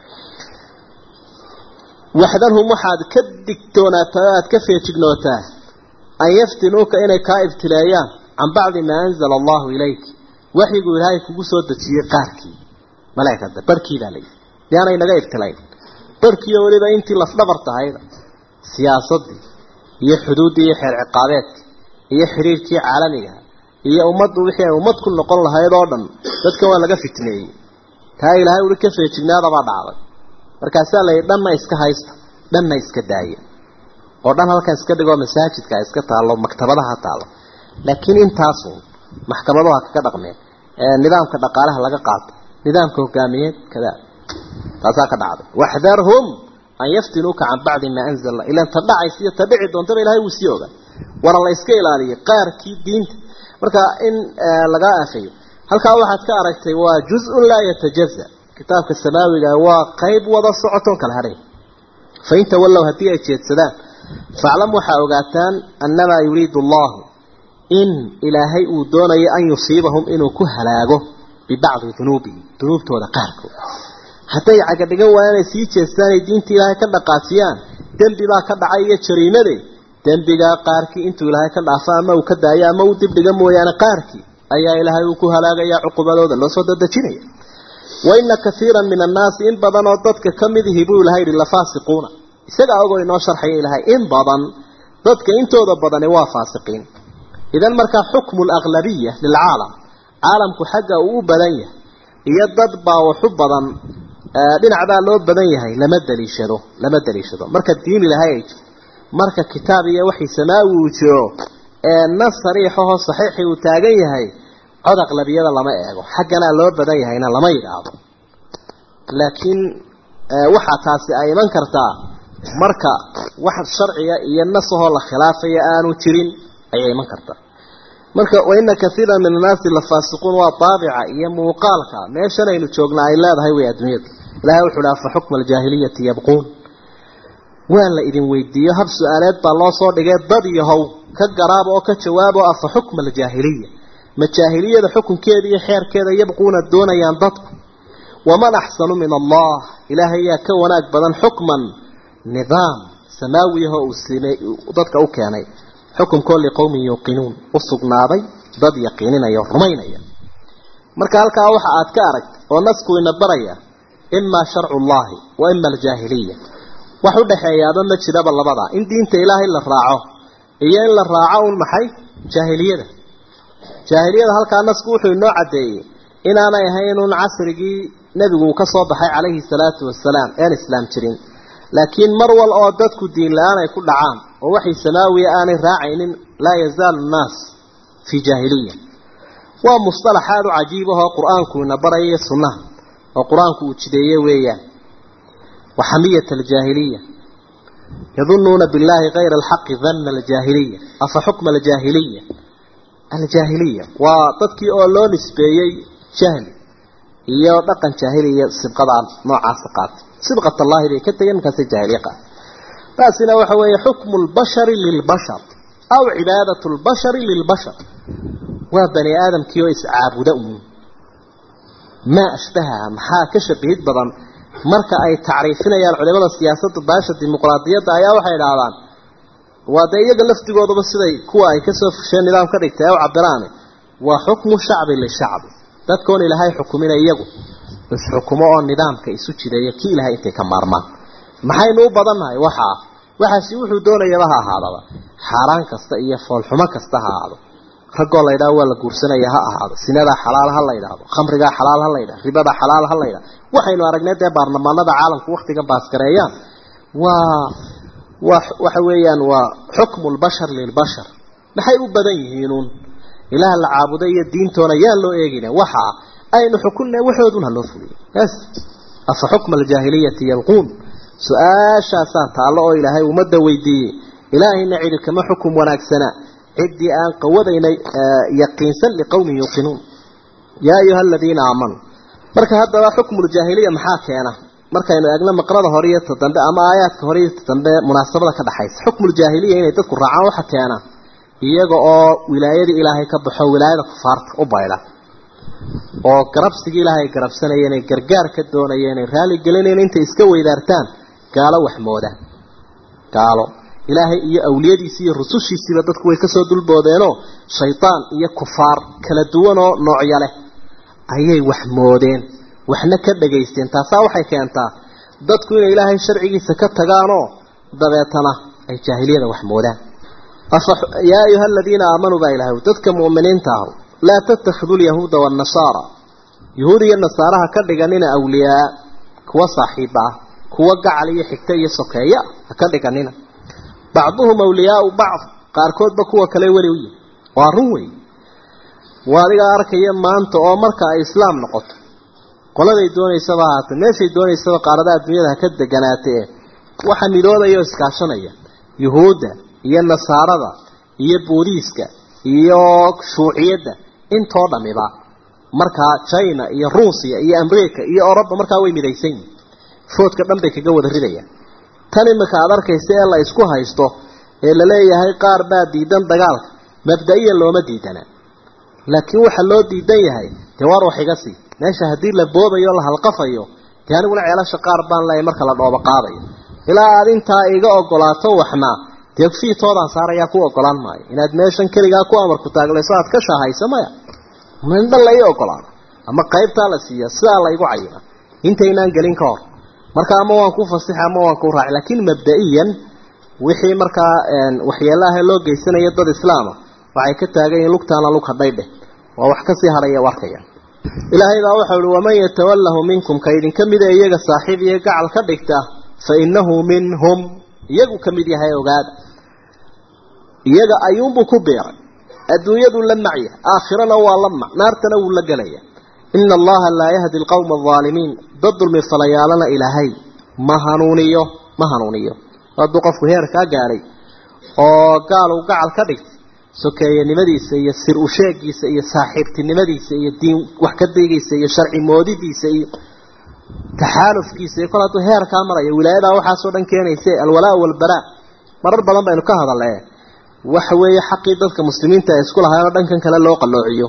waxdanhum waxaad ka digtoonaataa aad ka feejignootaa an yaftinuuka inay kaa ibtileeyaan can bacdi maa anzala allahu ilayk waxyigu ilaahay kugu soo dejiyey qaarkii malaa'ikada barhkii baa layidhi miyaanay naga ibtilayn barhkiiyo weliba intii lafdhabar tahayda siyaasaddii iyo xuduuddii iyo xeer ciqaabeedka iyo xiriirkii caalamiga iyo ummaddu wixii ay ummad ku noqon lahayd oo dhan dadka waa laga fitneeyey taa ilaahay uli ka feejignaadabaa dhacday markaasaa layidhi dhanna iska haysta dhanna iska daaya oo dhan halkan iska dhigoo masaajidka ha iska taallo maktabadaha taallo laakiin intaasun maxkamaduha kaga dhaqmeen nidaamka dhaqaalaha laga qaato nidaamka hogaamiyeed kada taasaa ka dhacday waxdarhum an yaftinuuka can bacdi maa anzala ilan ta dhacaysa iyo ta dhici doontaba ilahay wuu sii ogaa wana la iska ilaaliyay qaarkii diinta marka in lagaa afeeyo halkaa waxaad ka aragtay waa juz-un laa yatajaza kitaabka samaawiga waa qayb wada socotoon kala hadhay fain tawallow haddii ay jeedsadaan faclam waxaa ogaataan annamaa yuriidu allahu in ilaahay uu doonayo an yusiibahum inuu ku halaago bibacdi dunuubihim dunuubtooda qaarkood hadday cagadhigan waayaan ay sii jeestaan ay diinta ilaahay ka dhaqaajiyaan dembi baa ka dhacay iyo jariimade dembigaa qaarkii intuu ilaahay ka dhaafo ama uu ka daayo ama uu dibdhiga mooyaane qaarkii ayaa ilaahay uu ku halaagaya cuqubadooda loo soo dadejinaya wa ina kaiiran min annaasi in badan oo dadka ka midihi buu ilahay yihi lafaasiquuna isagaa ogoo inoo sharxaya ilahay in badan dadka intooda badani waa faasiqiin idan markaa xukmu alaglabiya lilcaalam caalamku xagga uu u badan yahay iyo dad baa waxu badan dhinacbaa loo badan yahay lama daliishado lama daliishado marka diin ilahay ay jirto marka kitaab iyo waxii samaawi uu jiro ee nas sariixahoo saxiixii uu taagan yahay cod aqlabiyada lama eego xagganaa loo badan yahayna lama yidhaahdo laakiin waxaa taasi ay iman kartaa marka wax sharciga iyo nasahoo la khilaafaya aanu jirin ayay iman kartaa marka waina kaiira min annaasi lafaasiquun waa daabica iyo muuqaalka meeshan aynu joognaa ay leedahay way adduunyada ilahay wuxu uhi afa xukma aljaahiliyati yabquun waa la idin weydiiyo hab su-aaleed baa loo soo dhigay dad yahow ka garaaba oo ka jawaabo afa xukma aljaahiliya ma jaahiliyada xukunkeeda iyo xeerkeeda yabquuna doonayaan dadku waman axsanu min allah ilaahay yaa ka wanaag badan xukman nidaam samaawiyahoo uu simey dadka u keenay xukunkoo liqowmin yuuqinuun u sugnaaday dad yaqiininaya o rumaynaya marka halkaa waxa aad ka aragta oo nasku ina baraya imaa sharcu llahi wa ima aljaahiliya wax u dhexeeyaaba ma jiraba labadaa in diinta ilaahay la raaco iyo in la raaco un maxay jaahiliyada jaahiliyada halkaa nasku wuxuu inoo caddeeyey inaanay ahayn un casrigii nebigu uu ka soo baxay calayhi salaatu wasalaam een islaam jirin laakiin mar wal oo dadku diin la-aan ay ku dhacaan oo waxay samaawiya aanay raacaynin laa yazaalu nnaas fii jaahiliya waa musطalax aada u cajiib ahoo qur-aanku ina baraya sunnaha oo qur-aanku uu jideeye weeyaan waxamiyat aljaahiliya yadunuuna billahi kayra alxaqi dana aljaahiliya afa xukma aljaahiliya aljaahiliya waa dadkii oo loo nisbeeyey jahli iyo dhaqan jaahiliya sibqadaa noocaasa qaatay sibqat allahi bay ka tegeen markaasay jaahiliya qaatay taasina waxa weeye xukmu lbashari lilbashar aw cibaadat lbashari lilbashar waa bani aadamkii oo iscaabuda uun maa ashbahaha maxaa ka shabihid badan marka ay tacriifinayaan culimada siyaasadda baasha dimuqraadiyadda ayaa waxay idhaahdaan waa dee iyaga laftigooduba siday kuwa ay kasoo fusheen nidaam ka dhigtay ee u cabiraane waa xukmu shacbi lishacbi dadkoon ilaahay xukumina iyagu isxukumo oo nidaamka isu jideeya kii ilahay intay ka maarmaan maxaynu u badannahay waxaa waxaasi wuxuu doonayaba ha ahaadaba xaaraan kasta iyo foolxumo kasta ha ahaado raggoo la ydhaho waa la guursanaya ha ahaado sinadaa xalaal ha la ydhaahdo khamrigaa xalaal ha la ydhahdo ribadaa xalaal ha la ydhahdo waxaynu aragnay dee baarlamaanada caalamku waktigan baaskareeyaan waa wa waxa weeyaan waa xukmu lbashar lilbashar maxay u badan yihiinuun ilaah la caabuday iyo diintoona yaan loo eegina waxa aynu xukunna waxoodun ha loo fuliyo bas afa xukma aljaahiliyati yalquun su-aashaasaa taallo oo ilaahay ummadda weydiiyey ilaahayna cidi kama xukum wanaagsana ciddii aan qawadaynay yaqiinsan liqowmin yuuqinuun yaa ayuha aladiina aamanuu marka haddaba xukmuljaahiliya maxaa keena markaynu eegno maqrada hore iyo ta dambe ama aayaadka hore iyo ta dambe munaasabada ka dhaxaysa xukmuljaahiliya inay dadku raacaan waxa keena iyaga oo wilaayadii ilaahay ka baxo wilaayada kufaarta u baydha oo garabsigii ilaahay garabsanayeen ay gargaar ka doonayeen ay raali gelinayeen intay iska weydaartaan gaalo waxmooda gaalo ilaahay iyo awliyadiisi iyo rusushiisiiba dadku way kasoo dulboodeenoo shaydaan iyo kufaar kala duwanoo noocya leh ayay wax moodeen waxna ka dhagaysteen taasaa waxay keentaa dadku inay ilaahay sharcigiisa ka tagaanoo dabeetana ay jaahiliyada wax moodaan yaa ayuha aladiina aamanuu baa ilahay dadka mu'miniinta ahu laa tattakhiduu lyahuuda waannasaara yahuud iyo nasaaraha ka dhiganina awliyaa kuwa saaxiiba ah kuwa gacal iyo xigta iyo sokeeya ha ka dhiganina bacduhum awliyaau bacd qaarkoodba kuwa kale weli u yihi waa run wey waa adigaa arkaya maanta oo marka ay islaam noqoto qoladay doonaysaba ahaatee meeshay doonaysaba qaaradaha adduunyada ha ka deganaatee waxa midoodaya oo iskaashanaya yuhuudda iyo nasaarada iyo boodiiska iyo shuuciyadda intoo dhamiba markaa china iyo ruusiya iyo america iyo oroba markaa way midaysan yihin foodka dhan bay kaga wada ridayaan tan imika aada arkaysa ee la isku haysto ee laleeyahay qaar baa diidan dagaalka mabda-iyan looma diidana laakiin waxa loo diidan yahay dee waar wax iga sii meesha haddii la boobayo o la halqafayo dee aniguna ceelasha qaar baan leeyahay marka la dhoobo qaadayo ilaa aad intaa iga ogolaato waxna dee fiitoodaan saarayaa ku ogolaan maayo inaad meeshan keligaa ku amarku taaglayso aad ka shaahayso maya mindha la ii ogolaado ama qaybtaa la siiya sidaa la igu cayima intaynaan gelin ka hor marka ama waan ku fasixa ama waan ku raaci laakiin mabda-iyan wixii markaa waxyeelaha loo geysanayo dad islaama waxay ka taagan yihiin lugtaana lug hadhaydheh waa wax kasii hadhaya arkaya ilaahay baa waxau uhi waman yatawalahu minkum ka idinka mida iyaga saaxiib iyo gacal ka dhigta fa inahu minhum iyagu ka mid yahay ogaada iyaga ayuunbuu ku beeray adduunyaduu la macya aakhirana waa la mac naartana wuu la gelaya ina allaha laa yahdi alqawma alaalimiin dad dulmi falayaalana ilaahay ma hanuuniyo ma hanuuniyo hadduu qofku heerkaa gaadhay oo gaal uu gacal ka dhigtay sokeeyanimadiisa iyo sir usheegiisa iyo saaxiibtinimadiisa iyo diin wax ka digiisa iyo sharci moodidiisa iyo taxaalufkiisa iyo kol hadduu heerkaa marayo wilaayadaa waxaasoo dhan keenayse alwalaa walbaraa marar badan baynu ka hadalee waxa weeye xaqii dadka muslimiinta ay isku lahaayeenoo dhankan kale loo qalloociyo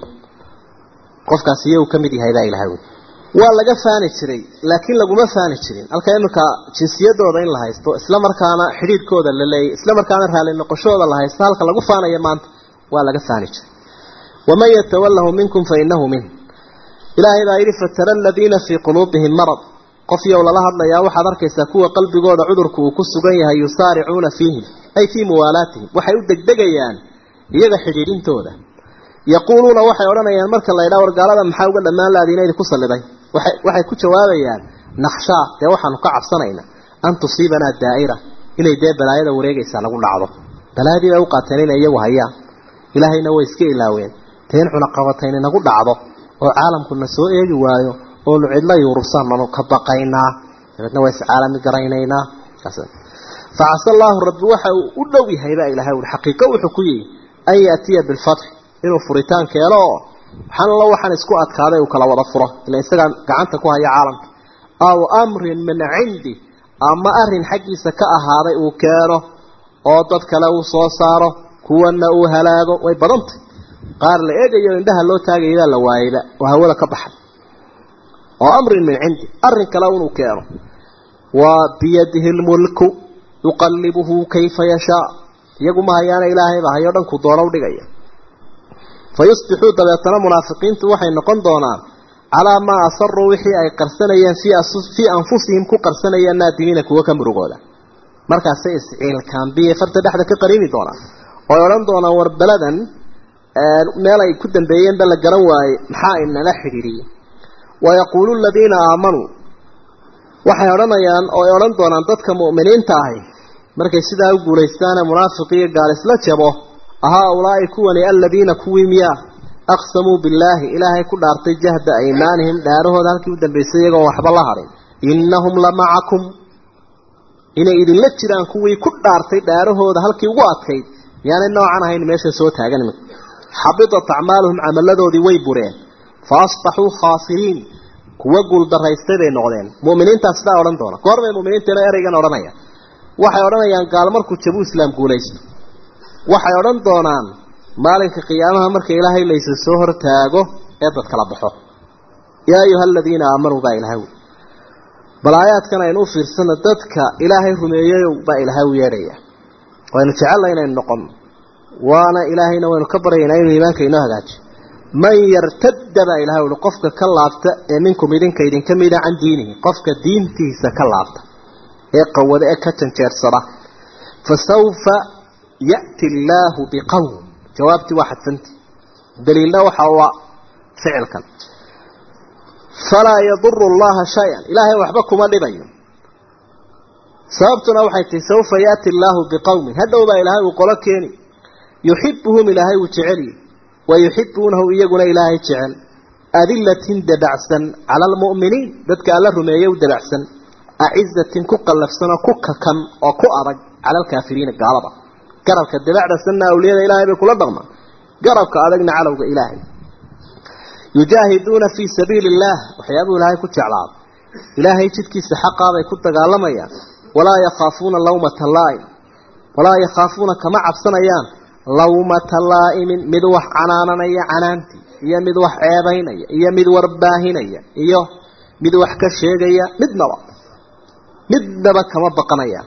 qofkaasi iyagu ka mid yahay baa ilahay wey waa laga faani jiray laakiin laguma faani jirin halka iminka jinsiyadooda in la haysto isla markaana xidhiidhkooda la leeyay isla markaana raali noqoshooda la haysto halka lagu faanayo maanta waa laga faani jiray waman yatawalahu minkum fa inahu min ilaahay baa yidhi fatara aladiina fii quluubihim marad qof yow lala hadlayaa waxaad arkaysaa kuwa qalbigooda cudurku uu ku sugan yahay yusaaricuuna fiihim ay fii muwaalaatihim waxay u degdegayaan iyaga xidhiidhintooda yaquuluuna waxay odhanayaan marka la ydhaa wargaalada maxaa uga dhammaan laadiina idinku salliday waxay ku jawaabayaan nakhshaa dee waxaanu ka cabsanaynaa an tusiibanaa daa'ira inay dee balaayada wareegaysaa nagu dhacdo balaayadii bay u qaateen inay iyagu hayaan ilaahayna way iska ilaaween dee in cunaqabatayni nagu dhacdo oo caalamkuna soo eegi waayo oonu cidla yuurubsaan nanu ka baqaynaa dabeedna waa iscaalami garaynaynaa facasa allaahu rabbi waxa uu u dhow yahay baa ilahay ui xaqiiqo wuxuu ku yihi an yaatiya bilfatxi inuu furitaan keeno oo waxaanla waxaan isku adkaaday uu kala wada furo ila isagaa gacanta ku haya caalamka aw amrin min cindi ama arin xaggiisa ka ahaaday uu keeno oo dad kale uu soo saaro kuwana uu halaago way badantay qaar la eegayo indhaha loo taagaybaa la waayeyba oo hawada ka baxay oo amrin min cindi arin kale inuu keeno waa biyadihi lmulku yuqallibuhu kayfa yashaa iyagu ma hayaana ilaahay baa hayo dhanku doono udhigaya fa yusbixuu dabeetana munaafiqiintu waxay noqon doonaan calaa maa asaruu wixii ay qarsanayeen fii anfusihim ku qarsanayeen naadimiina kuwo ka murugooda markaasay isciilkaambiye farta dhexda ka qariini doonaan ooy odhan doonaan war beladan meel ay ku dambeeyeenba la garan waaye maxaa inala xidhiidhiyey wayaquulu aladiina aamanuu waxay odhanayaan oo ay odhan doonaan dadka mu'miniinta ahi markay sidaa u guulaystaane munaafiq iyo gaal isla jabo ahaa ulaa'i kuwani aladiina kuwii miyaa aqsamuu billaahi ilaahay ku dhaartay jahda aymaanihim dhaarahooda halkii u dambaysay iyagoon waxba la hadhin innahum la macakum inay idinla jiraan kuwii ku dhaartay dhaarahooda halkii ugu adkayd miyaanay noocan ahayn meesha soo taagan imika xabidat acmaaluhum camaladoodii way bureen fa asbaxuu khaasiriin kuwa guuldaraystay bay noqdeen mu'miniintaa sidaa odhan doona goorbay mu'miniinteena ereygan odhanaya waxay odhanayaan gaal markuu jabuu islaam guulaysto waxay odhan doonaan maalinka qiyaamaha marka ilaahay laysa soo hortaago ee dad kala baxo yaa ayuha aladiina aamanuu baa ilahay wy bal aayaadkan aynu u fiirsano dadka ilaahay rumeeyeyow baa ilaahay u yeedhaya waynu jecella inaynu noqono waana ilaahayna waynu ka baryaynaa inuu iimaanka inoo hagaajiyo man yartadda baa ilahay uhi qofka ka laabta ee minkum idinka idinka mida can diinihi qofka diintiisa ka laabta ee qawada ee ka janjeersada fa sawfa ya'ti allaahu biqowm jawaabtii waa xadfanti daliilna waxa ua ficilkan falaa yaduru allaha shay-an ilaahay waxba kuma dhibayo sababtuna waxay tahi sawfa yaati allaahu biqowmin hadhow baa ilaahay uu qolo keeni yuxibuhum ilaahay uu jeceliy wa yuxibuunahu iyaguna ilaahay jecel adilatin dabacsan cala almu'miniin dadka alla rumeeye u dabacsan acizatin ku qallafsan oo ku kakan oo ku adag cala alkaafiriina gaalada garabka dabacdasanna awliyada ilaahay bay kula dhaqmaan garabka adagna calowga ilaahay yujaahiduuna fii sabiili illaah waxyaabuu ilaahay ku jeclaado ilaahay jidkiisa xaqaabay ku dagaalamayaan walaa yakhaafuuna lawmata laa'im walaa yakhaafuuna kama cabsanayaan lawmata laa'imin mid wax canaananaya canaantii iyo mid wax ceebaynaya iyo mid warbaahinaya iyo mid wax ka sheegaya midnaba midnaba kama baqanayaan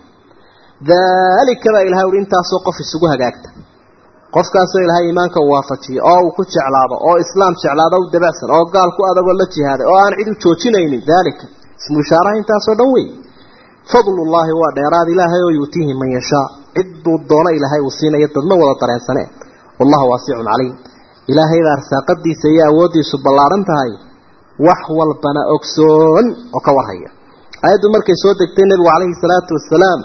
daalika baa ilahay uhi intaasoo qof isugu hagaagta qofkaasoo ilaahay iimaanka u waafajiya oo uu ku jeclaado oo islaam jeclaado u dabacsan oo gaal ku adagoo la jihaaday oo aan cid u joojinaynin daalika ismu ishaaraha intaasoo dhan wey fadlullaahi waa dheeraad ilaahay oo yuutiihi man yashaa cidduu doono ilaahay uu siinaya dadma wada dareensanee wallahu waasicun caliim ilaahay baa arsaaqadiisa iyo awooddiisu ballaaran tahay wax walbana ogsoon oo ka warhaya aayaddu markay soo degtay nebigu calayhi salaatu wasalaam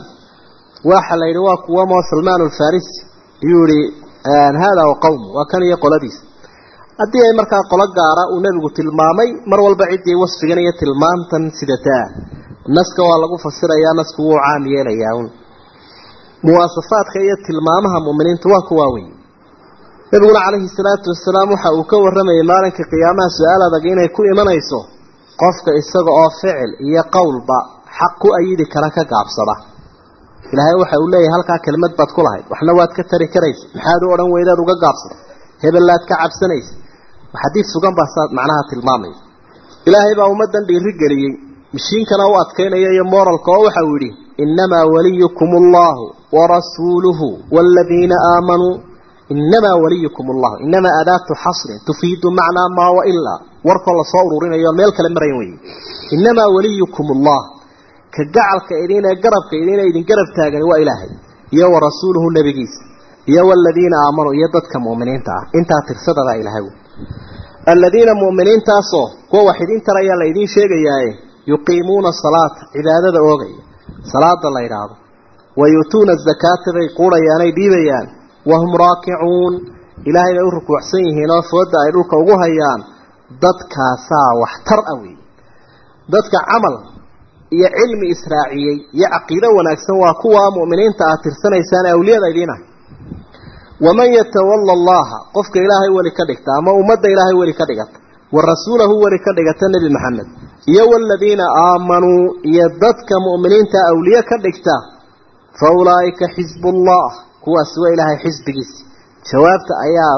waxa la yidhi waa kuwamoo salmaan alfarisi iyuu yihi haadaa wa qowmu waa kan iyo qoladiisa haddii ay markaa qolo gaara uu nebigu tilmaamay mar walba ciddii wasfigan iyo tilmaamtan sidataa naska waa lagu fasirayaa nasku wuu caam yeelayaa un muwaasafaadka iyo tilmaamaha mu'miniinta waa kuwaa wey nebiguna calayhi salaatu wasalaam waxa uu ka warramayay maalinka qiyaamaha su-aal adag inay ku imanayso qofka isaga oo ficil iyo qowlba xaq ku ayidi kara ka gaabsada ilaahay waxa uu leeyahay halkaa kelmad baad ku lahayd waxna waad ka tari karaysa maxaad u odhan weydaad uga gaabsada hebellaad ka cabsanaysa xadiid sugan baa saad macnaha tilmaamaya ilaahay baa ummaddan dhiiri geliyey mishiinkana u adkaynaya iyo moralka oo waxa uu yidhi innamaa waliyukum allahu warasuuluhu waaladiina aamanuu innamaa waliyukum allahu innamaa adaatu xasrin tufiidu macnaa maa wailaa warkoo lasoo ururinayo meel kale marayan weye innamaa waliyukum allah ka gacalka idin ee garabka idin idin garab taagani waa ilaahay iyo wa rasuuluhu nebigiisa iyo waladiina aamanuu iyo dadka mu'miniinta ah intaa tirsadabaa ilaahay aladiina mu'miniintaasoo kuwa wax idin tarayaa la idiin sheegayaaye yuqiimuuna salaata cibaadada oogaya salaada la yidhaahdo wa yu'tuuna azakaata bay quudhayaanay dhiibayaan wahum raakicuun ilaahay bay u rukuucsan yihiin oo fooda ay dhulka ugu hayaan dadkaasaa waxtar ah weeye dadka camal iyo cilmi israaciyey iyo caqiido wanaagsan waa kuwa mu'miniinta aad tirsanaysaan awliyada idiin ah waman yatawalla allaha qofka ilaahay weli ka dhigta ama ummadda ilaahay weli ka dhigata wa rasuulahu weli ka dhigata nebi maxamed iyo waladiina aamanuu iyo dadka mu'miniinta awliye ka dhigta fa ulaa'ika xisbullah kuwaasi waa ilaahay xisbigiisi jawaabta ayaa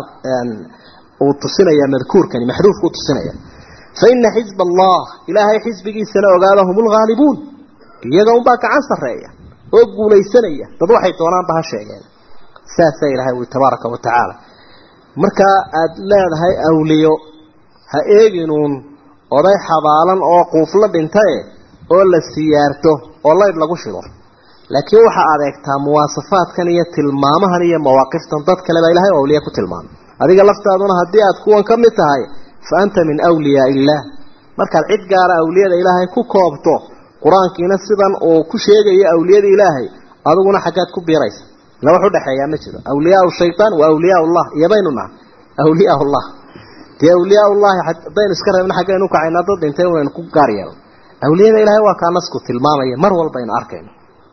uu tusinaya madkuurkani maxduufku tusinaya faina xisba allah ilaahay xisbigiisana ogaada hum lghaalibuun iyaga unbaa gacan sarreeya oo guulaysanaya dad waxay doonaanba ha sheegeen saasaa ilaahay ui tabaaraka wa tacaala markaa aada leedahay awliyo ha eeginuun oday xabaalan oo quufla dhintae oo la siyaarto oo laydh lagu shido laakiin waxaa adeegtaa muwaasafaadkan iyo tilmaamahan iyo mawaaqiftan dad kale baa ilahay awliya ku tilmaamay adiga laftaaduna haddii aad kuwan ka mid tahay fa anta min wliyaa illaah markaad cid gaara awliyada ilaahay ku koobto qur-aankiina sidan uu ku sheegayo awliyada ilaahay adiguna xaggaad ku biiraysa ila wax udhexeeyaa ma jiro awliyaa shaytaan wa awliyaa llah iyo baynu nahay awliyaa llah dee awliyaa llahi haddaynu iska reebna xaggaynu ukacaynaa dad dhintay unaynu ku gaar yeelno awliyada ilaahay waa kaa nasku tilmaamaya mar walbaynu arkayno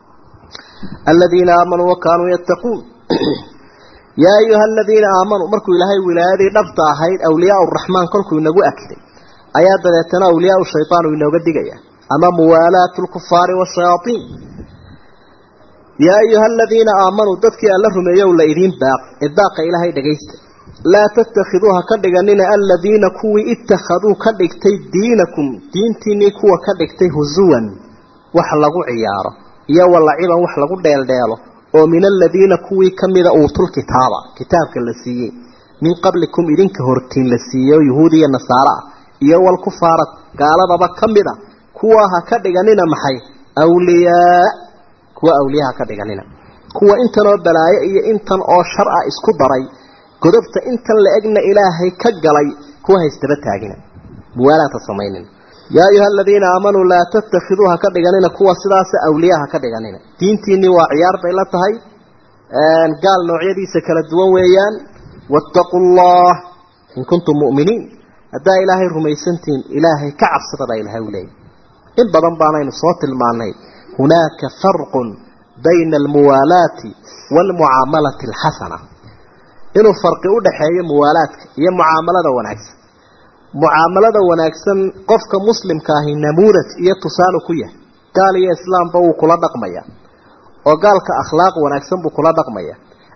aladiina aamanuu wa kaanuu yattaquun yaa ayuha aladiina aamanuu markuu ilaahay wilaayadii dhabta ahayd awliyaa raxmaan kolkuu inagu akiday ayaa dabeetana awliyaa shaytaan uu inooga digaya ama muwaalaatu lkufaari washayaaiin yaa ayuha aladiina aamanuu dadkii alla rumeeyow la idiin baaq idaaqa ilaahay dhagaysta laa tattakhiduu ha ka dhiganina aladiina kuwii ittakhaduu ka dhigtay diinakum diintiinii kuwa ka dhigtay husuwan wax lagu ciyaaro iyo walaciban wax lagu dheeldheelo oo min aladiina kuwii kamida uutul kitaaba kitaabka la siiyey min qablikum idinka hortiin la siiyey oo yuhuud iyo nasaaro ah iyo walkufaara gaaladaba ka mid a kuwa ha ka dhiganina maxay awliyaa kuwa awliya ha ka dhiganina kuwa intan oo balaayo iyo intan oo shar ah isku daray godobta intan la egna ilaahay ka galay kuwa haysdaba taagina muwaalaata samaynin yaa ayuha aladiina aamanuu laa tattakhiduu ha ka dhiganina kuwa sidaasa awliya ha ka dhiganina diintiinii waa ciyaar bay la tahay gaal noocyadiisa kala duwan weeyaan wattaquu llah in kuntum mu'miniin haddaa ilaahay rumaysantihiin ilaahay ka cabsada baa ilahay u leeyay in badan baanaynu soo tilmaanay hunaaka farqun bayna almuwaalaati waalmucaamalati alxasana inuu farqi u dhaxeeyo muwaalaadka iyo mucaamalada wanaagsan mucaamalada wanaagsan qofka muslimka ahi namuudaj iyo tusaale ku yahay gaal iyo islaamba wuu kula dhaqmaya oo gaalka akhlaaq wanaagsan buu kula dhaqmaya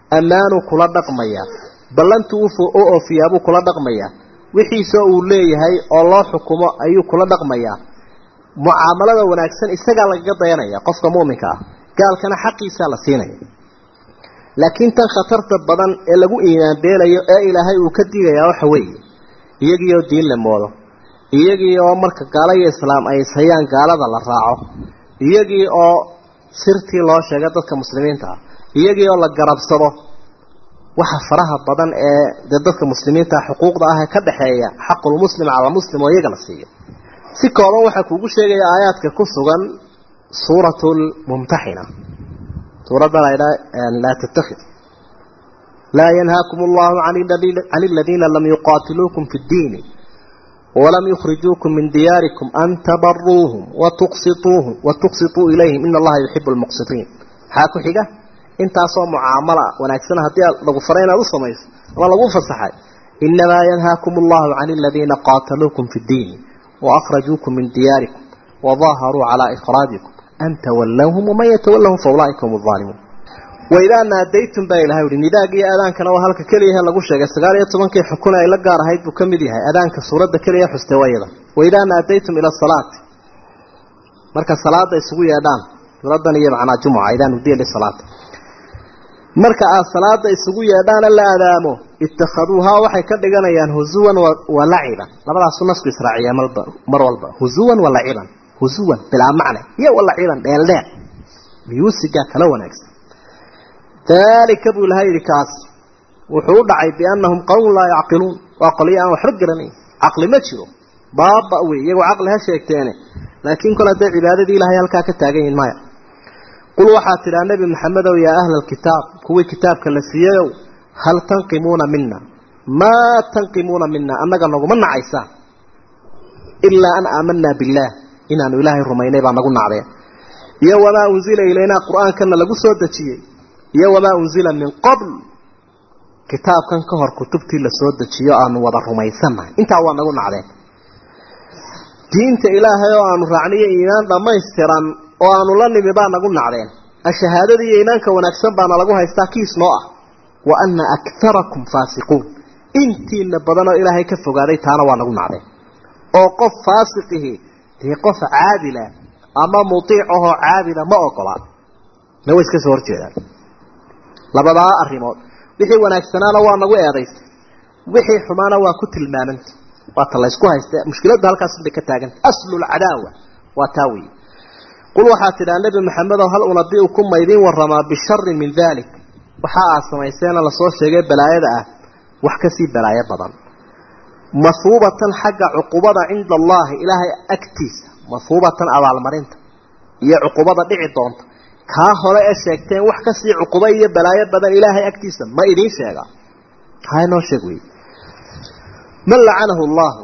ammaanuu kula dhaqmayaa ballantu u oofiyaabuu kula dhaqmayaa wixiisa uu leeyahay oo loo xukumo ayuu kula dhaqmayaa mucaamalada wanaagsan isagaa lagaga dayanaya qofka mu'minka ah gaalkana xaqiisaa la siinaya laakiin tan khatarta badan ee lagu iimaan beelayo ee ilaahay uu ka digayaa waxa weeye iyagii oo diin la moodo iyagii oo marka gaalo iyo islaam ay ishayaan gaalada la raaco iyagii oo sirtii loo sheegay dadka muslimiinta ah iyagii oo la garabsado waxa faraha badan ee dee dadka muslimiinta xuquuqda ah ee ka dhexeeya xaqulmuslim cala muslim oo iyaga la siiyo si kooban waxaa kuugu sheegaya aayaadka ku sugan suuratu lmumtaxina suuradda la ydhaa laa tattakhid laa yanhaakum allahu can aladiina lam yuqaatiluukum fi ddiini walam yukhrijuukum min diyaarikum an tabaruuhum watuqsituuhum watuqsituu ilayhim ina allaha yuxibu lmuqsitiin maxaa ku xiga intaasoo mucaamala wanaagsan haddii lagu faray inaad u samayso ama lagu fasaxay inamaa yanhaakum allahu can aladiina qaataluukum fi ddiini وأخرجوكم من دياركم وظاهروا على إخراجكم أن تولوهم ومن يتولهم فأولئك هم الظالمون وإذا ناديتم بها إلهي وري نداء قيا أذان كان وهلك كليها لغو شيغا سغال يتمن كي حكونا إلا قار هيد بكمديها أذان كسورة كليها حستويدا وإذا ناديتم إلى الصلاة مركا الصلاة يسوي يدان ردنا هي معنا جمعة إذا ندي للصلاة marka aad salaada isugu yeedhaan la aadaamo ittakhaduuhaa waxay ka dhiganayaan huzuwan wa laciban labadaas nasku israaciya mar walba huzuwan wa laciban huzuwan bilaa macne iyo wa laciban dheeldheel miyuusiga kala wanaagsan dalika buu ilahay yidhi kaas wuxuu u dhacay biannahum qowm laa yacqiluun waa qolyo aan waxba garanayn caqli ma jiro baaba wey iyagoo caqli ha sheegteene laakiin kol hadday cibaadadii ilahay halkaa ka taagan yihin maya qul waxaad tidhaa nebi maxamedow yaa ahla alkitaab kuwii kitaabka la siiyayow hal tanqimuuna mina maa tanqimuuna mina annaga naguma nacaysaan ilaa an aamanaa billaah inaanu ilaahay rumaynay baa nagu nacdeen iyo wamaa unzila ilaynaa qur-aankana lagu soo dejiyey iyo wamaa unzila min qabl kitaabkan ka hor kutubtii lasoo dejiyo aanu wada rumaysannahay intaa waa nagu nacdeen diinta ilaahay oo aanu raacniyo iimaan dhammaystiran oo aanu la nimi baa nagu nacdeen ashahaadada iyo iimaanka wanaagsan baana lagu haystaa kiis noo ah wa anna akarakum faasiquun intiina badanoo ilaahay ka fogaaday taana waa nagu nacdeen oo qof faasiqihi dee qof caadila ama mutiic ahoo caabida ma ogola na way iska soo horjeedaan labadaa arrimood wixii wanaagsanaana waa nagu eedaystay wixii xumaana waa ku tilmaamanta waa ta laysku haysta mushkiladda halkaas bay ka taaganta aslulcadaawa waa taa weeye qul waxaad tidhaa nebi maxamedow hal unabiukum ma idiin waramaa bisharin min dalik waxa aad samayseena lasoo sheegay balaayada ah wax kasii balaayo badan mahuubatan xagga cuqubada cinda allahi ilaahay agtiisa mahuubatan abaalmarinta iyo cuqubada dhici doonta kaa hore ee sheegteen wax kasii cuqubo iyo balaayo badan ilaahay agtiisa ma idiin sheegaa haa inoo sheeg wey man lacanahu llahu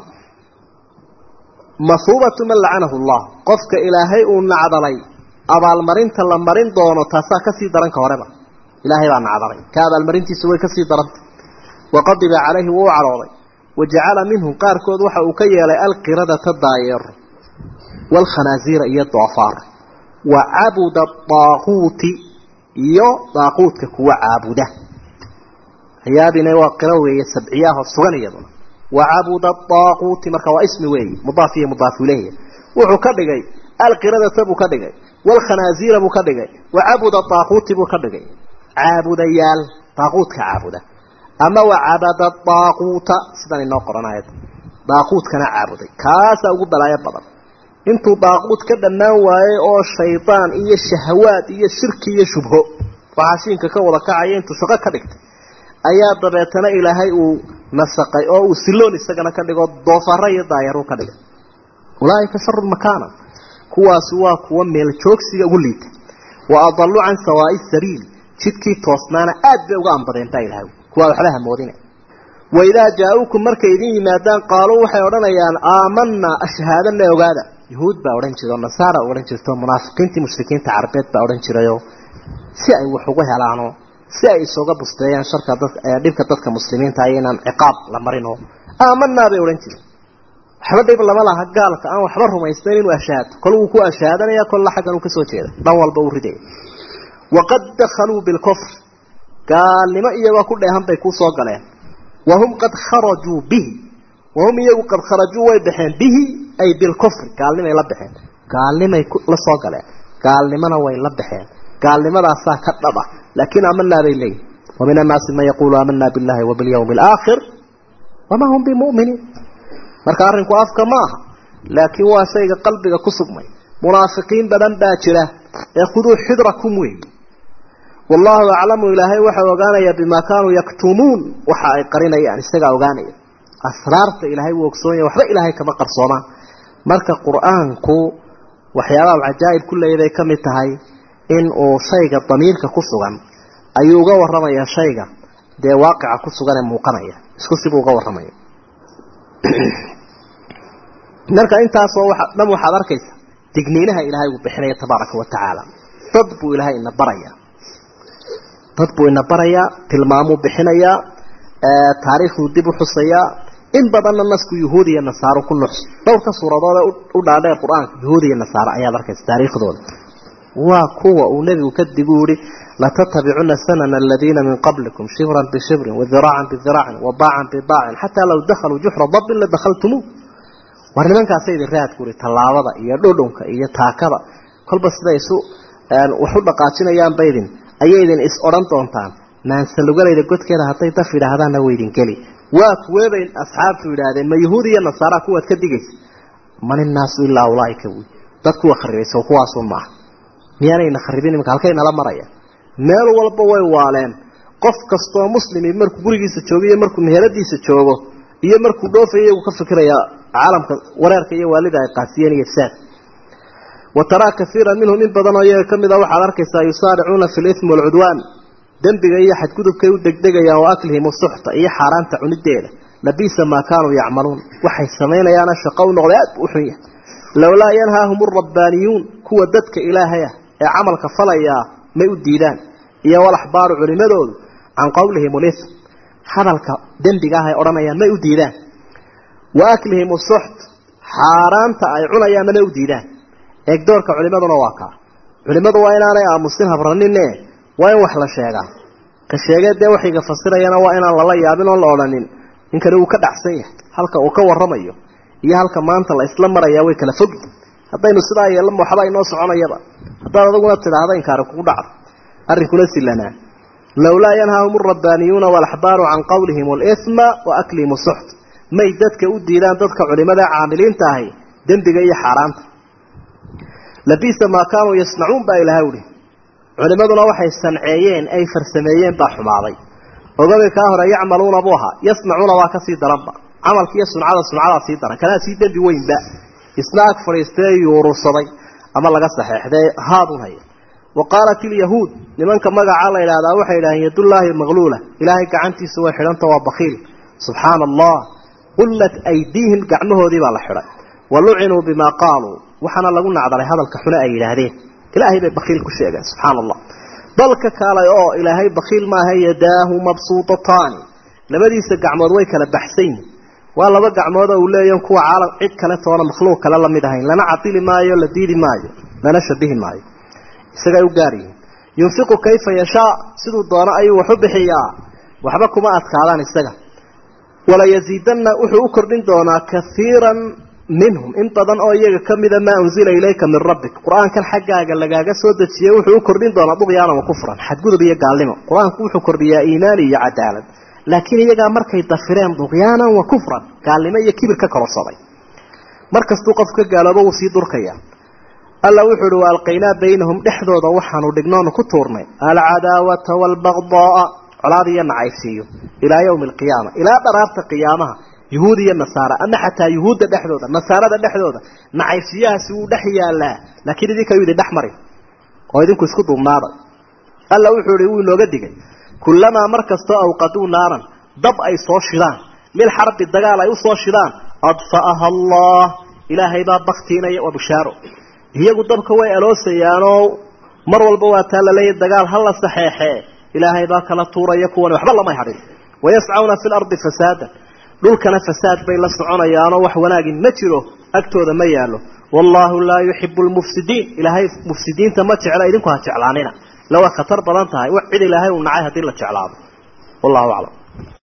mahuubatu man lacanahu llah qofka ilaahay uu nacdalay abaalmarinta la marin doono taasaa kasii daran ka horeba ilaahay baa nacdalay ka abaalmarintiisa way kasii daranta waqadiba calayhi wuu u cadhooday wajacala minhum qaarkood waxa uu ka yeelay alqiradata daayeero waalkhanaasiira iyo doofaar wa cabuda daaquuti iyo daaquudka kuwa caabuda hayaabina waa qiro weeye sabciyaahoo sugan iyaduna wacabuda daaquuti marka waa ismi weeye mudaaf iyo mudaaf ilayhi wuxuu ka dhigay alqiradata buu ka dhigay waalkhanaasiira buu ka dhigay wacabuda daaquuti buu ka dhigay caabudayaal daaquudka caabuda ama wacabada daaquuta sidan inoo qoranayad daaquudkana caabuday kaasaa ugu balaayo badan intuu daaquud ka dhammaan waayey oo shaydaan iyo shahawaad iyo shirki iyo shubho waxaashiinka ka wada kacaya intuu shaqo ka dhigtay ayaa dabeetana ilaahay uu nasaqay oo uu siloon isagana ka dhigo doofaro iyo daayaru ka dhigay ulaaika sharu makaana kuwaasi waa kuwa meel joogsiga ugu liita wa adalu can sawaai sabiil jidkii toosnaana aad bay uga ambadeen baa ilahay kuwaa waxba hamoodina waidaa jaa-uukum markay idin yimaadaan qaaluu waxay odhanayaan aamanaa ashhaadana ogaada yahuud baa odhan jira oo nasaara odhan jirto munaafiqiintii mushrikiinta carabeed baa odhan jirayo si ay wax ugu helaano si ay isuga busteeyaan sharka dad dhibka dadka muslimiinta ay inaan ciqaab la marino aamanaa bay odhan jireen waxba dhib lama laha gaalka aan waxba rumaysnayn inuu ashahaato kol wuu ku ashahaadanaya kolla xaggan uu kasoo jeeda dhan walba uu ridaya waqad dakhaluu bilkufr gaalnimo iyagoo ku dheehan bay ku soo galeen wahum qad kharajuu bihi wahum iyagu qad kharajuu way baxeen bihi ay bilkufri gaalnimay la baxeen gaalnimay la soo galeen gaalnimona way la baxeen gaalnimadaasaa ka dhaba laakiin amanaa bay leeyihin wa min annaasi man yaquulu aamanaa billahi wa bilyawmi alaakhir wamaa hum bimuminiin marka arrinku afka ma aha laakiin waa shayga qalbiga ku sugmay munaafiqiin badan baa jira ee khuduu xidrakum weey wallahu aclamu ilaahay waxau ogaanayaa bimaa kaanuu yaktumuun waxa ay qarinayaan isagaa ogaanaya asraarta ilaahay wuu ogsoonyahy waxba ilaahay kama qarsoomaan marka qur-aanku waxyaabaha cajaa'ib ku leeyaday ka mid tahay in uu shayga damiirka ku sugan ayuu uga warramayaa shayga dee waaqica ku sugan ee muuqanaya isku sibuu uga warramaya marka intaasoo waa dhan waxaad arkaysa digniinaha ilaahay uu bixinaya tabaaraka wa tacaala dad buu ilaahay ina barayaa dad buu ina barayaa tilmaamuu bixinayaa taariikhduu dib u xusayaa in badanna nasku yuhuud iyo nasaaro ku nuxs dhowrka suuradoode u dhaadheer qur-aanka yuhuud iyo nasaaro ayaad arkaysa taariikhdooda waa kuwa uu nebigu kadib u yihi latatabicuna sanana aladiina min qablikum shibran bishibrin wadiraacan bidiraacin wabaacan bibaacin xataa law dakhaluu juxra dabin la dakhaltumuu war nimankaasa idin raad guri tallaabada iyo dhudhunka iyo taakada kolba siday isu wax u dhaqaajinayaanba idin ayay idin is odhan doontaan maansalugalayda godkeeda hadday daf yidhaahdaanna waydin geli waa kuweebay asxaabtu yidhaahdeen ma yahuud iyo nasaara kuwaad ka digaysa man innaasu ilaa ulaaika wy dad kuwa kharibaysa kuwaasun maaha miyaanayna kharibin imika halkay nala maraya meel walba way waaleen qof kastoo muslimi markuu gurigiisa joogo iyo markuu meheradiisa joogo iyo markuu dhoofayo iyagu ka fikiraya caalamka wareerka iyo waalida ay qaasiyeen iyo ifsaad wa taraa kaiira minhum in badan oo iyaga ka mid a waxaad arkaysaa yusaaricuuna fi lithmi waalcudwaan dembiga iyo xadgudubkay u degdegayaan wa aklihim usuxta iyo xaaraanta cunideeda labiisa maa kaanuu yacmaluun waxay samaynayaana shaqo u noqday aad bu u xun yahay lowlaa yanhaahum alrabbaaniyuun kuwa dadka ilaahay ah ee camalka falayaa may u diidaan iyo walaxbaaru culimadoodu can qowlihim ulithm hadalka dembiga ah ay odhanayaan may u diidaan wa aklihim usuxt xaaraanta ay cunayaanna may u diidaan eegdoorka culimaduna waa kaa culimadu waa inaanay aamusin habranine waa in wax la sheegaa ka sheegee dee waxayga fasirayana waa inaan lala yaabin oon la odhanin ninkani uu ka dhacsan yahay halka uu ka warramayo iyo halka maanta la isla marayaa way kala fogi haddaynu sidaa yeelama waxba inoo soconayaba haddaad adaguna tidhaahda inkaari kugu dhacdo arrinkuna silanaa lowlaa yanhaahum alrabbaaniyuuna waalaxbaaru can qowlihim alithma wa aklihim usuxt may dadka u diidaan dadka culimada caamiliinta ahi dembiga iyo xaaraanta labiisa maa kaanuu yasnacuun baa ilaha uhi culimaduna waxay sanceeyeen ay farsameeyeen baa xumaaday ogaga kaa hore yacmaluuna buu ahaa yasnacuuna waa kasii daranba camalkiiyo suncada suncadaa sii daran kanaa sii dembi weynba isna ag fadhiistee yuurursaday ama laga saxeexdee haadun haya wa qaalat ilyahuud nimanka magacaa la yidhahdaa waxay yidhaaheen yadullaahi maqluula ilaahay gacantiisa way xidhanta waa bakiil subxaana allah qullat aydiihim gacmahoodii baa la xidhay wa lucinuu bimaa qaaluu waxaana lagu nacdalay hadalka xune ay yidhaahdeen ilaahay bay bakiil ku sheegeen subxaana allah dalka kaalay oo ilaahay bakiil maaha yadaahu mabsuutataani labadiisa gacmood way kala baxsan yihin waa laba gacmood oo uu leeya kuwa caalam cid kale toona makhluuq kale lamid ahayn lana cadili maayo la diidi maayo lana shabihi maayo isagay u gaar yihiin yunfiqu kayfa yashaa siduu doono ayuu wax u bixiyaa waxba kuma adkaadaan isaga wala yaziidanna wuxuu u kordhin doonaa kaiiran minhum in badan oo iyaga ka mida maa unzila ilayka min rabbik qur-aankan xaggaaga lagaaga soo dejiyey wuxuu u kordhin doonaa duqyaana wa kufran xadgudub iyo gaalnimo qur-aanku wuxuu kordhiyaa iimaani iyo cadaalad laakiin iyagaa markay dafireen duqyaanan wa kufran gaalnimo iyo kibir ka kororsaday mar kastuu qof ka gaaloobo wuu sii durkaya alla wuxuu uhi waalqaynaa baynahum dhexdooda waxaanu dhignoonu ku tuurnay alcadaawata waalbaqdaaa colaad iyo nacaybsiiyo ilaa yowmi alqiyaama ilaa dharaarta qiyaamaha yuhuud iyo nasaara ama xataa yuhuudda dhexdooda nasaarada dhexdooda nacaybsiyahaasi wuu dhex yaalaa laakiin idinkayu idin dhex marin oo idinku isku duubnaada alla wuxuu ihi wuu inooga digay kullamaa mar kastoo awqaduu naaran dab ay soo shidaan lilxarbi dagaal ay usoo shidaan adfa'aha allah ilaahay baa baktiinaya waa bushaaro iyagu dabka way aloosayaanoo mar walba waa taa laleeyahy dagaal ha la saxeexee ilaahay baa kala tuuraya kuwan waxba lamay hadhin wayascauna fi lardi fasaadan dhulkana fasaad bay la soconayaanoo wax wanaagin ma jiro agtooda ma yaallo wallaahu laa yuxibu lmufsidiin ilaahay mufsidiinta ma jecla idinku ha jeclaanina la waa khatar badan tahay wax cid ilaahay uu nacay haddii la jeclaado wallahu aclam